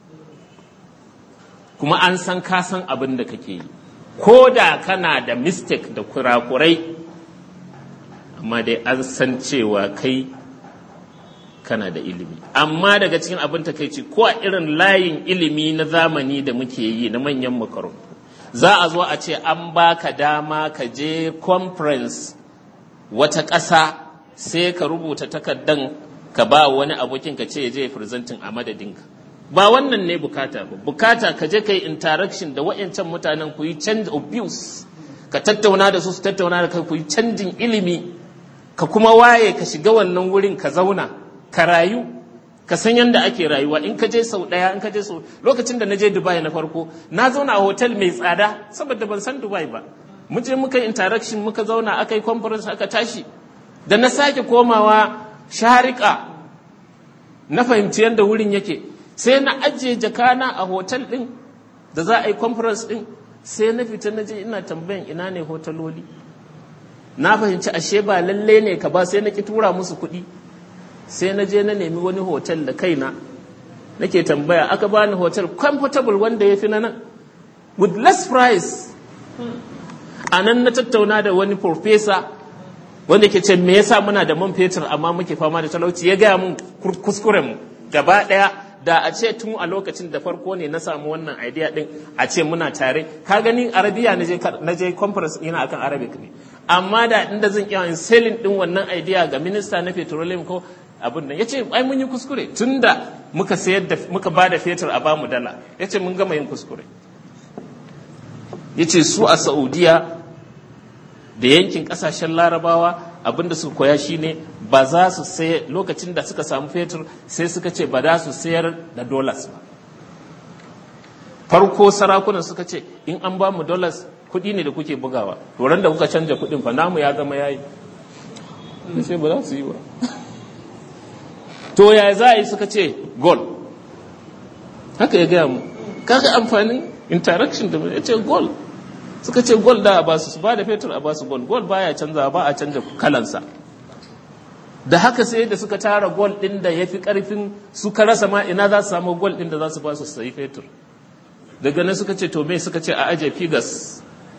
kuma an san ka san abin da kake yi ko da kana da mistake da kurakurai amma dai an san cewa kai kana da ilimi amma daga cikin abin takaici ko a irin layin ilimi na zamani da muke yi na manyan makarantu za a zo a ce an baka dama ka je conference wata ƙasa sai ka rubuta takardan ka ba wani abokin ka ce ya je presenting a madadinka ba wannan ne bukata ba bukata ka je ka yi interaction da wa'yancan mutanen ku yi change of views ka tattauna da su su tattauna da kai ku yi canjin ilimi ka kuma waye ka shiga wannan wurin ka zauna ka rayu ka san yadda ake rayuwa in ka je sau ɗaya in ka je sau lokacin da na je dubai na farko na zauna a hotel mai tsada saboda ban san dubai ba mu je muka yi interaction muka zauna aka yi conference aka tashi da na sake komawa sharika na fahimci yadda wurin yake sai na ajiye jakana a hotel ɗin da za a yi conference ɗin sai na fita na je ina tambayan ina ne hotaloli na fahimci ashe ba lalle ne ka ba sai na ki tura musu kuɗi sai na je na nemi wani hotel da kaina nake tambaya aka bani hotel comfortable wanda ya fi na nan with less price a nan na tattauna da wani professor wanda ke ce me yasa muna da man fetur amma muke fama da talauci ya gaya mun kuskuren mu gaba ɗaya da a ce tun a lokacin da farko ne na samu wannan idea din a ce muna tare ka gani arabiya na je conference ina akan arabic ne amma da inda zan iya selling din wannan idea ga minista na petroleum ko abin nan yace ai mun yi kuskure tunda muka sayar da muka bada fetur a bamu dala yace mun gama yin kuskure yace su a Saudiya da yankin kasashen larabawa abinda suka koya shine ba za su sai lokacin da suka samu fetur sai suka ce ba za su sayar da dollars ba farko sarakunan suka ce in an ba mu dollars kuɗi ne da kuke bugawa to da kuka canja kuɗin fa namu ya zama yayi sai ba za su yi ba to ya za a yi suka ce gold haka ya gaya mu kaga amfanin interaction da ya ce gold suka ce gold da a basu su ba da fetur a basu gold gold baya canza ba a canja kalansa da haka sai da suka tara gold din da ya fi karfin suka rasa ma ina za su samu gold din da za su ba su sayi fetur daga nan suka ce to me suka ce a aje figas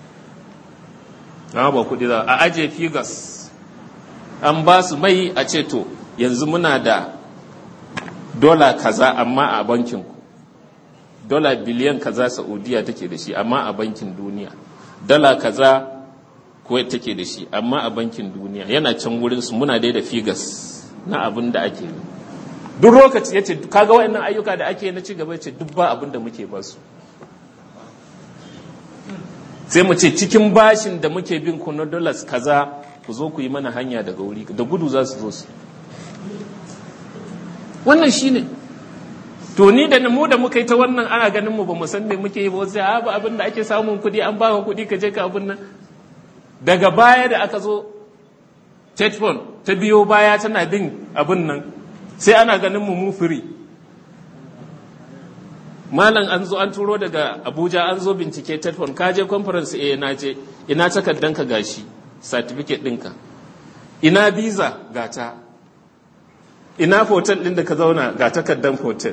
ba kudi za a aje figas an ba su mai a ce to yanzu muna da dola kaza amma a bankin ku dola biliyan kaza saudiya take da shi amma a bankin duniya dala kaza kuwait take da shi amma a bankin duniya yana can wurin su muna dai da figas na abin da ake yi duk lokaci ya ce kaga waɗannan ayyuka da ake na cigaba ya ce duk ba abin da muke ba su sai mu ce cikin bashin da muke bin ku na dollars kaza ku zo ku yi mana hanya daga wuri da gudu za su zo su wannan shine to ni da mu da muka yi ta wannan ana ganin mu ba mu san me muke yi ba sai a ba abin da ake samun kuɗi an baka kuɗi ka je ka abin nan daga baya da aka zo tetfon ta biyo baya tana bin abin nan sai ana ganin mu mu firi malam an zo an turo daga abuja an zo bincike tetfon ka je conference eh na je ina takardanka gashi certificate ɗinka ina visa gata ina hotel ɗin da ka zauna ga takardan hotel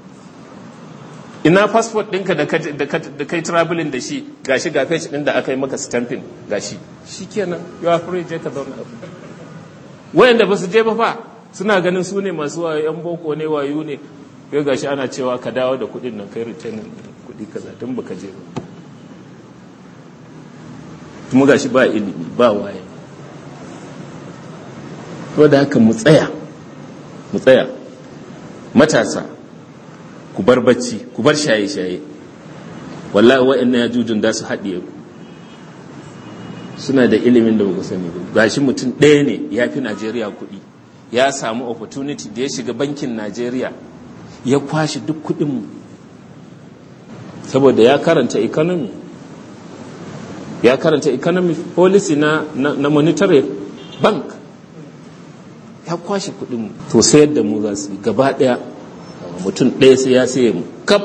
ina passport ɗinka da kai traveling da shi gashi ga page ɗin da aka yi maka stamping gashi shi kenan yawa free je ka zauna abu wayanda ba su je ba fa suna ganin su ne masu wayo yan boko ne wayo ne yau gashi ana cewa ka dawo da kuɗin nan kai return kuɗi kaza tun baka je ba kuma gashi ba ilimi ba waye to da haka mu tsaya mu tsaya matasa ku bar bacci ku bar shaye-shaye wallahi wa'annan yajujun da su haɗiye ku suna da ilimin da ba sani ba gashi mutum ɗaya ne ya fi najeriya kuɗi ya samu opportunity da ya shiga bankin najeriya ya kwashe duk kuɗinmu saboda ya karanta economy ya karanta economy policy na, na, na monetary bank ya kwashe kuɗinmu to sayar da mu za su yi gaba ɗaya mutum ɗaya sai ya saye mu kaf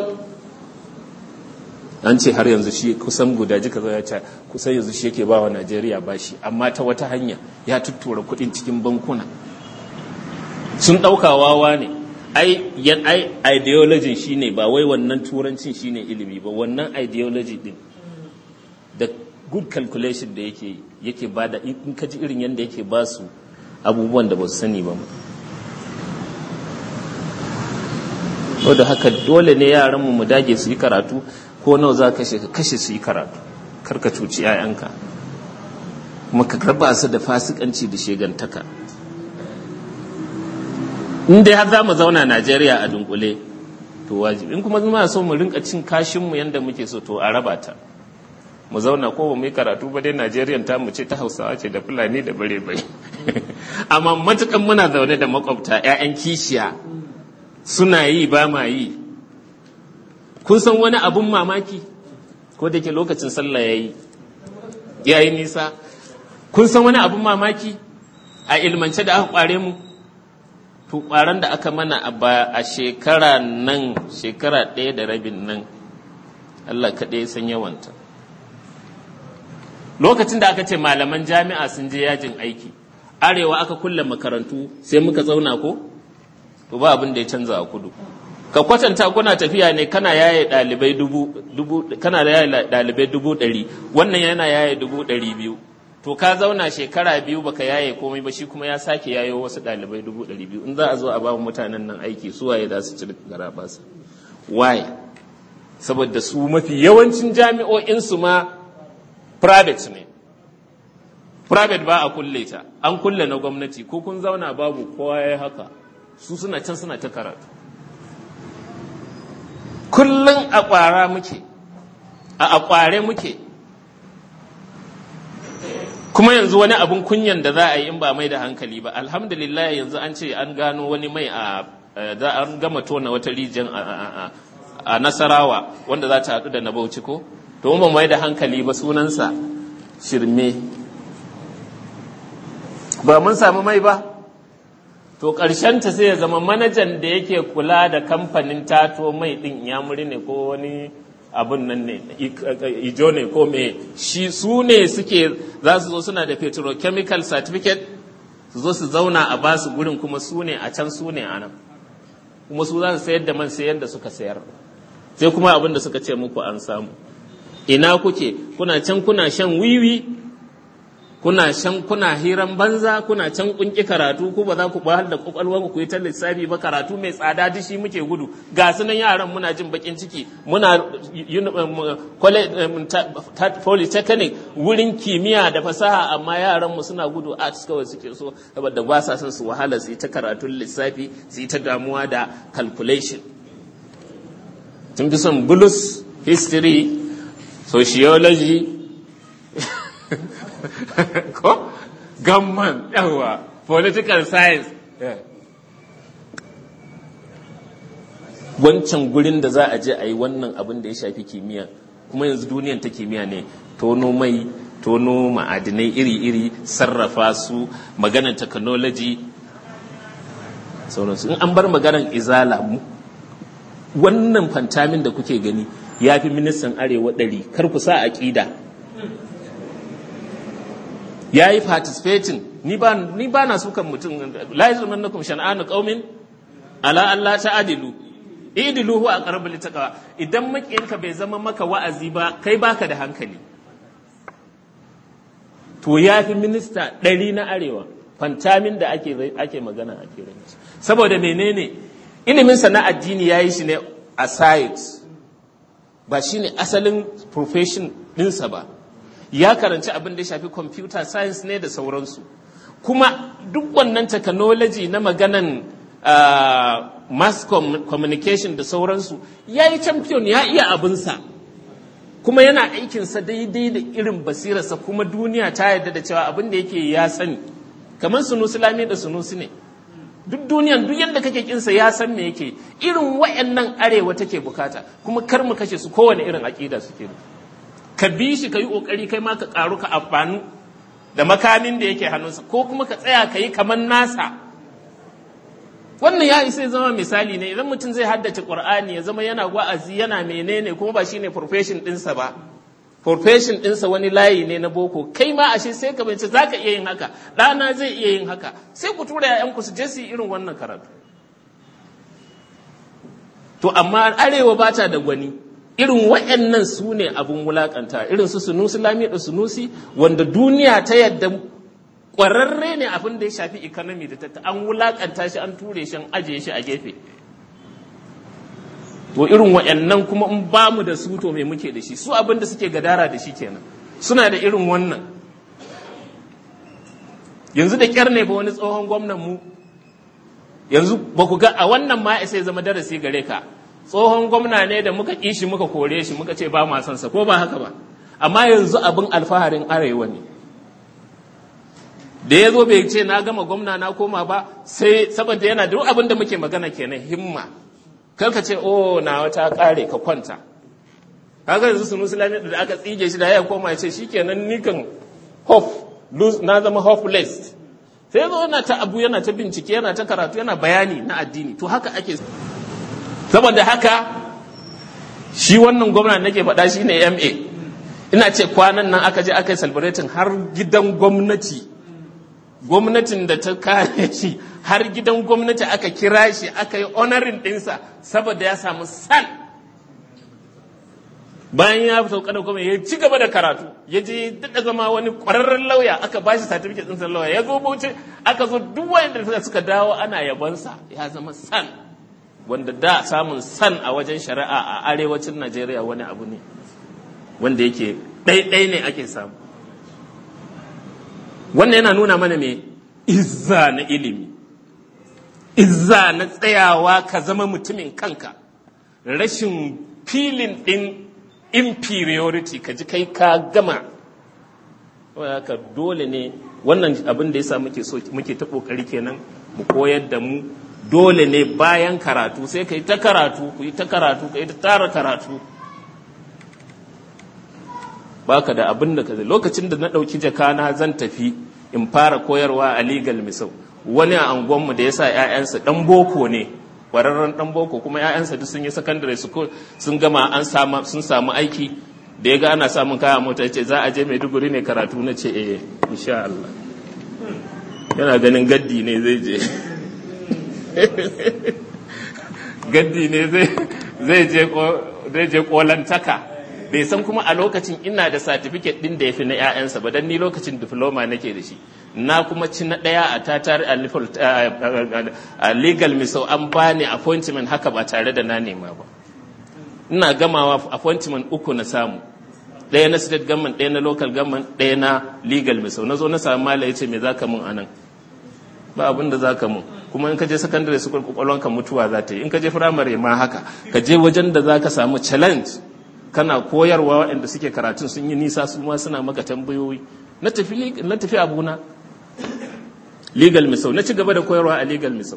an ce har yanzu shi kusan guda jika zai ce kusan yanzu shi yake ba wa najeriya bashi amma ta wata hanya ya tuttura kuɗin cikin bankuna sun ɗauka wawa ne ai yan ai ideology shine ba wai wannan turancin shine ilimi ba wannan ideology din da good calculation da yake yake bada in ka ji irin yadda yake ba su abubuwan da ba su sani ba da haka dole ne yaranmu mu dage su yi karatu ko nawa za ka kashe su yi karatu kar ka cuci 'ya'yanka kuma ka raba su da fasikanci da shegantaka in dai har za mu zauna najeriya a dunkule to wajibi in kuma zama so mu rinka cin kashinmu yadda muke so to a raba ta mu zauna ko ba mu yi karatu ba dai najeriya ta mu ce ta hausawa ce da fulani da bare bai amma matukan muna zaune da makwabta 'ya'yan kishiya suna yi ba ma yi kun san wani abun mamaki ko da ke lokacin sallah ya yi ya yi nisa kun san wani abun mamaki a ilmance da aka kware mu to kwaran da aka mana a shekara nan shekara ɗaya da rabin nan Allah kaɗai san yawanta lokacin da aka ce malaman jami'a sun je yajin aiki arewa aka kulle makarantu sai muka zauna ko to ba abin da ya canza a kudu ka kwatanta kuna tafiya ne kana yaye dalibai dubu, dubu kana yaye dalibai dubu ɗari wannan yana yaye dubu ɗari biyu to ka zauna shekara biyu baka yaye komai ba shi kuma ya sake yayo wasu dalibai dubu ɗari biyu in za a zo a ba mutanen nan aiki su waye za su ci gara basa why saboda su mafi yawancin jami'o'in su ma private ne private ba a kulle ta an kulle na gwamnati ko kun zauna babu kowa ya haka su suna can suna ta karatu kullum a ƙwara muke a akware muke kuma yanzu wani abun kunyan da za a yi in ba mai da hankali ba alhamdulillah yanzu an ce an gano wani mai a za an gama tona wata rijiyar a nasarawa wanda za ta haɗu da na bauchi ko to ba mai da hankali ba sunansa shirme ba mun samu mai ba to ta sai ya zama manajan da yake kula da kamfanin tato mai ɗin yamuri ne ko wani abun nan ne ijo ne ko me shi su ne suke za su zo suna da petrochemical certificate su zo su zauna a basu gurin kuma su ne a can su ne a nan kuma su za su sayar da man sayar da suka sayar sai kuma abin da suka ce muku an samu ina kuke kuna can kuna shan wiwi kuna shan kuna hiran banza kuna can kunki karatu ku ba za ku bahal da kwakwalwa ku yi ta lissafi ba karatu mai tsada dishi muke gudu ga su nan yaran muna jin bakin ciki muna polytechnic wurin kimiyya da fasaha amma yaran mu suna gudu arts kawai suke so saboda ba sa son su wahala su yi ta karatun lissafi su yi ta damuwa da calculation sun fi son bulus history sociology ko gamman yawa political science wancan gurin da za a je a yi wannan abin da ya shafi kimiyya kuma yanzu duniyan ta kimiyya ne tono mai tono ma'adinai iri-iri sarrafa su maganar technology sauransu in an bar maganar izala wannan fantamin da kuke gani ya fi ministan arewa ɗari kar ku sa aƙida ya yi participating ni ba ni ba na sukan mutum la yajrimannakum shan'anu qaumin ala alla ta'dilu idilu huwa aqrabu littaqwa idan makiyinka bai zama maka wa'azi ba kai baka da hankali to ya fi minista ɗari na arewa fantamin da ake ake magana ake ranci saboda menene ilimin sa na addini yayi shi ne a science ba shine asalin profession ɗinsa ba ya karanci abin da ya shafi computer science ne da sauransu kuma duk wannan technology na maganan uh, mass communication da sauransu ya yi champion ya iya abinsa kuma yana aikinsa daidai da irin basirarsa kuma duniya ta yarda da cewa abin da yake ya sani kamar sunusi lami da sunusi ne duk duniyan duk yadda kake kinsa ya san me yake irin wayannan arewa take bukata kuma kar mu kashe su kowane irin aƙida suke da ka bi shi ka yi ƙoƙari kai ma ka ƙaru ka amfanu da makamin da yake hannunsa ko kuma ka tsaya ka yi kamar nasa wannan ya isa zama misali ne idan mutum zai haddace ƙur'ani ya zama yana wa'azi yana menene kuma ba shine profession ɗinsa ba profession ɗinsa wani layi ne na boko kai ma ashe sai ka bince za ka iya yin haka ɗana zai iya yin haka sai ku tura ‘ya'yanku su je su yi irin wannan karatu to amma arewa ba ta da gwani irin waɗannan su ne abin wulakanta irin su sunusi lami da sunusi wanda duniya ta yadda ƙwararre ne abin da ya shafi economy da ta an wulakanta shi an ture shi an ajiye shi a gefe to irin waɗannan kuma in ba mu da su to me muke da shi su abin da suke gadara da shi kenan suna da irin wannan yanzu da kyar ne fa wani tsohon gwamnan mu yanzu ba ku ga a wannan ma sai zama darasi gare ka tsohon gwamna ne da muka kishi muka kore shi muka ce ba ma son sa ko ba haka ba amma yanzu abin alfaharin arewa ne da ya zo bai ce na gama gwamna na koma ba sai saboda yana duk abin da muke magana kenan himma kar ka ce oh na wata kare ka kwanta kaga yanzu sunu sulami da aka tsige shi da ya koma ya ce shikenan ni kan hope na zama hopeless sai zo yana ta abu yana ta bincike yana ta karatu yana bayani na addini to haka ake saboda haka shi wannan gwamna nake faɗa shi ne ma ina ce kwanan nan aka je aka yi celebrating har gidan gwamnati gwamnatin da ta kare shi har gidan gwamnati aka kira shi aka yi honoring ɗinsa saboda ya samu san bayan ya sauka da kuma ya ci gaba da karatu ya je daɗa zama wani ƙwararren lauya aka ba shi certificate ɗinsa lauya ya zo bauchi aka zo duk wanda suka dawo ana yabonsa ya zama san wanda da samun san a wajen shari'a a arewacin najeriya wani abu ne wanda yake ɗaiɗai ne ake samu wannan yana nuna mana me izza na ilimi izza na tsayawa ka zama mutumin kanka rashin filin ɗin inferiority ka ji kai ka gama haka dole ne wannan abin da yasa muke so muke ta kokari kenan mu koyar da mu dole ne bayan karatu sai ka yi ta karatu ku yi ta karatu ka yi ta tara karatu baka da abin da ka zai lokacin da na ɗauki jakana zan tafi in fara koyarwa a legal misau wani a angonmu da ya sa 'ya'yansa ɗan boko ne ƙwararren ɗan boko kuma 'ya'yansa duk sun yi secondary school sun gama an sun samu aiki da ya ga ana samun kaya mota ce za a je maiduguri ne karatu na ce eh insha Allah yana ganin gaddi ne zai je gaddi ne zai je kolantaka bai san kuma a lokacin ina da satifiket din da ya fi na 'ya'yansa ba don ni lokacin diploma nake da shi na kuma ci na ɗaya a tatar a legal misau an bani appointment haka ba tare da na nema ba ina gamawa appointment uku na samu ɗaya na state government ɗaya na local government ɗaya na legal misau na zo na samu mala ya ce me za ka mun anan ba abin da za ka mun kuma in ka je secondary school kwakwalwanka mutuwa za ta yi in ka je firamare ma haka ka je wajen da za ka samu challenge kana koyarwa waɗanda suke karatun sun yi nisa su ma suna maka tambayoyi na tafi na tafi abuna legal misau na ci gaba da koyarwa a legal misau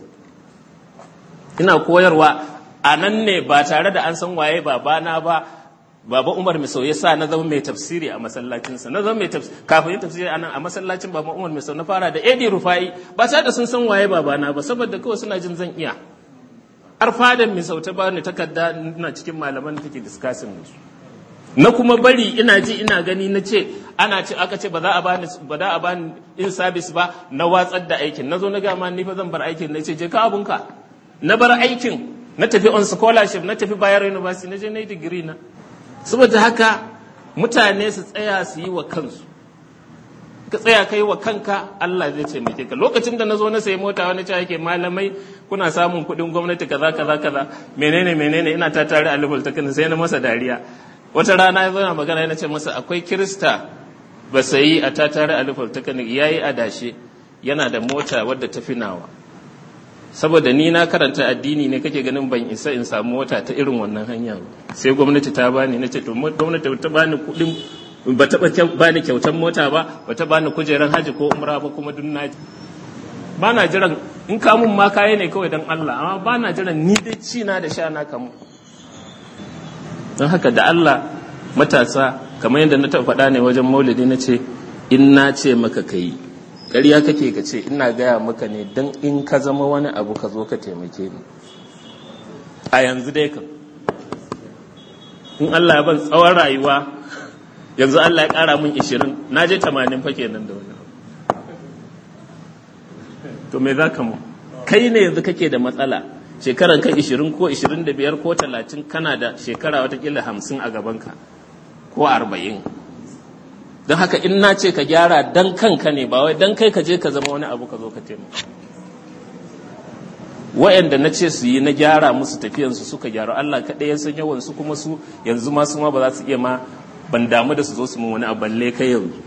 ina koyarwa a nan ne ba tare da an san waye babana ba baba umar misau ya sa na zama mai tafsiri a masallacinsa na zama mai tafsiri kafin yin tafsiri a nan a masallacin baba umar misau na fara da edi rufai ba tare da sun san waye babana ba saboda kawai suna jin zan iya har fadan misau ta bani takarda ina cikin malaman da take discussing da su na kuma bari ina ji ina gani na ce ana ce aka ce ba za a bani ba za a bani in service ba na watsar da aikin na zo na gama ni fa zan bar aikin na ce je ka abunka na bar aikin na tafi on scholarship na tafi Bayero University na je na yi digiri na saboda haka mutane su tsaya su yi wa kansu ka tsaya kai wa kanka Allah zai taimake ka lokacin da na zo na sayi mota wani cewa yake malamai kuna samun kuɗin gwamnati kaza kaza kaza menene menene ina ta tare a level ta sai na masa dariya wata rana ya na magana yana ce masa akwai kirista ba sayi a ta tare a level ta ya yi adashe yana da mota wadda ta finawa saboda ni na karanta addini ne kake ganin ban isa in samu mota ta irin wannan hanya ba sai gwamnati ta bani na ce to gwamnati ta bani kuɗin ba taɓa bani kyautar mota ba ba ta bani kujerar haji ko umra ba kuma duk na ba na jiran in kamun ma kaye ne kawai don Allah amma ba na jiran ni dai ci na da sha na kamu don haka da Allah matasa kamar yadda na taɓa faɗa ne wajen maulidi na ce in na ce maka ka yi ƙarya kake ka ce ina gaya maka ne don in ka zama wani abu ka zo ka taimake ni a yanzu dai kan in Allah ya ban tsawon rayuwa yanzu Allah ya ƙara min ishirin na je tamanin fa kenan da wani to me za ka mu kai ne yanzu kake da matsala shekaran ka 20 ko 25 ko 30 kana da shekara watakila 50 a gabanka ko 40 don haka in na ce ka gyara dan kanka ne ba wai dan kai ka je ka zama wani abu ka zo ka taimaka wa'anda na ce su yi na gyara musu tafiyansu suka gyaru Allah kaɗai ya san yawan su kuma su yanzu ma su ma ba za su iya ma ban damu da su zo su mun wani abu balle kai yanzu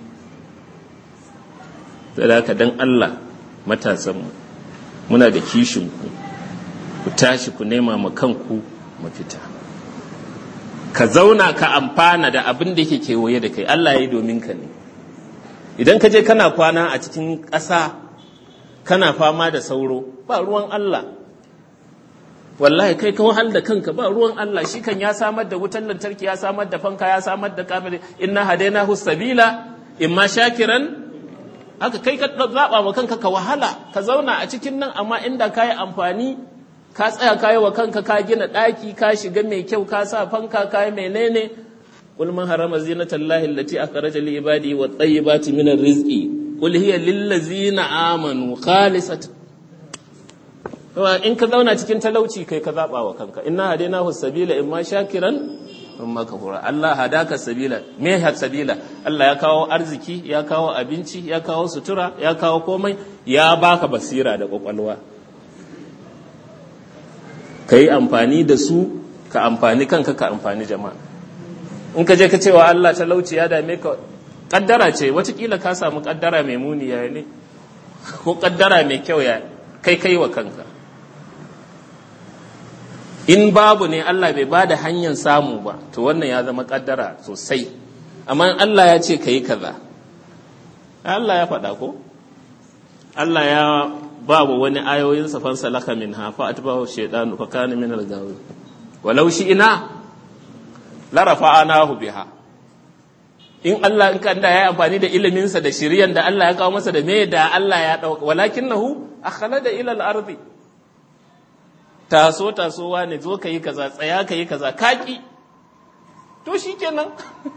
da haka dan Allah matasanmu muna da kishin ku ku tashi ku nema ma kanku mafita ka zauna ka amfana da abin da yake kewaye da kai Allah ya yi domin ka ne idan ka je kana kwana a cikin ƙasa kana fama da sauro ba ruwan Allah wallahi kai ka wahal da kanka ba ruwan Allah shi kan ya samar da wutan lantarki ya samar da fanka ya samar da kamar inna hadainahu sabila imma shakiran haka kai ka zaba wa kanka ka wahala ka zauna a cikin nan amma inda ka yi amfani ka tsaya ka yi wa kanka ka gina ɗaki ka shiga mai kyau ka sa fanka ka yi menene qul man harama zinatallahi allati akhraja li ibadi wa tayyibati min rizqi qul hiya lil ladzina amanu khalisatan in ka zauna cikin talauci kai ka zaba wa kanka inna hadainahu sabila imma shakiran imma kafura Allah hadaka sabila me ha sabila Allah ya kawo arziki ya kawo abinci ya kawo sutura ya kawo komai ya baka basira da kwakwalwa ka yi amfani da su ka amfani kanka ka amfani jama'a in ka je ka cewa Allah talauci ya dame ka kaddara ce watakila ka samu kaddara mai muni ya ne ko kaddara mai kyau ya kai kai wa kanka in babu ne Allah bai ba da hanyar samu ba to wannan ya zama kaddara sosai amma Allah ya ce ka yi kaza Allah ya faɗa ko Allah ya babu wani ayoyin sa fansa laka min ha fa atbahu shaytanu fa kana min al-gawi walau shi ina la rafa'anahu biha in Allah in kan da ya amfani da ilimin sa da shiriyan da Allah ya kawo masa da me da Allah ya dauka walakinahu akhlada ila al-ardi taso tasowa ne zo ka yi kaza tsaya ka yi kaza kaki to shikenan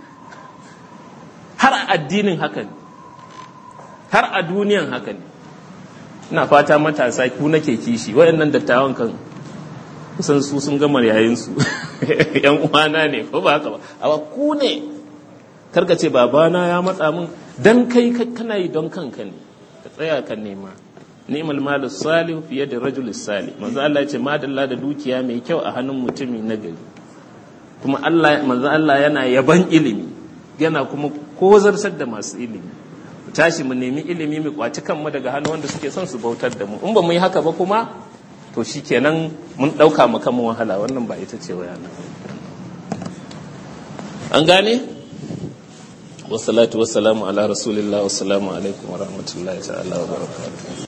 har a addinin haka ne har a duniyan haka ne ina fata matasa ku nake kishi waɗannan dattawan kan kusan su sun gama yayin su yan uwana ne ko ba haka ba amma ku ne karka ce babana ya matsa min dan kai kana yi don kanka ne ka tsaya ka nema ni'mal malu salih fiye da rajul salih manzo Allah ya ce madalla da dukiya mai kyau a hannun mutumi na gari kuma Allah manzo Allah yana yaban ilimi yana kuma kozartar da masu ilimi tashi mu nemi ilimi mu kwaci kanmu daga hannu wanda suke son su bautar da mu in ba mu yi haka ba kuma to shikenan mun dauka mu kanmu wahala wannan ba ita ce wayana an gane wassalatu wassalamu ala rasulillah wassalamu alaikum wa rahmatullahi ta'ala wa barakatuh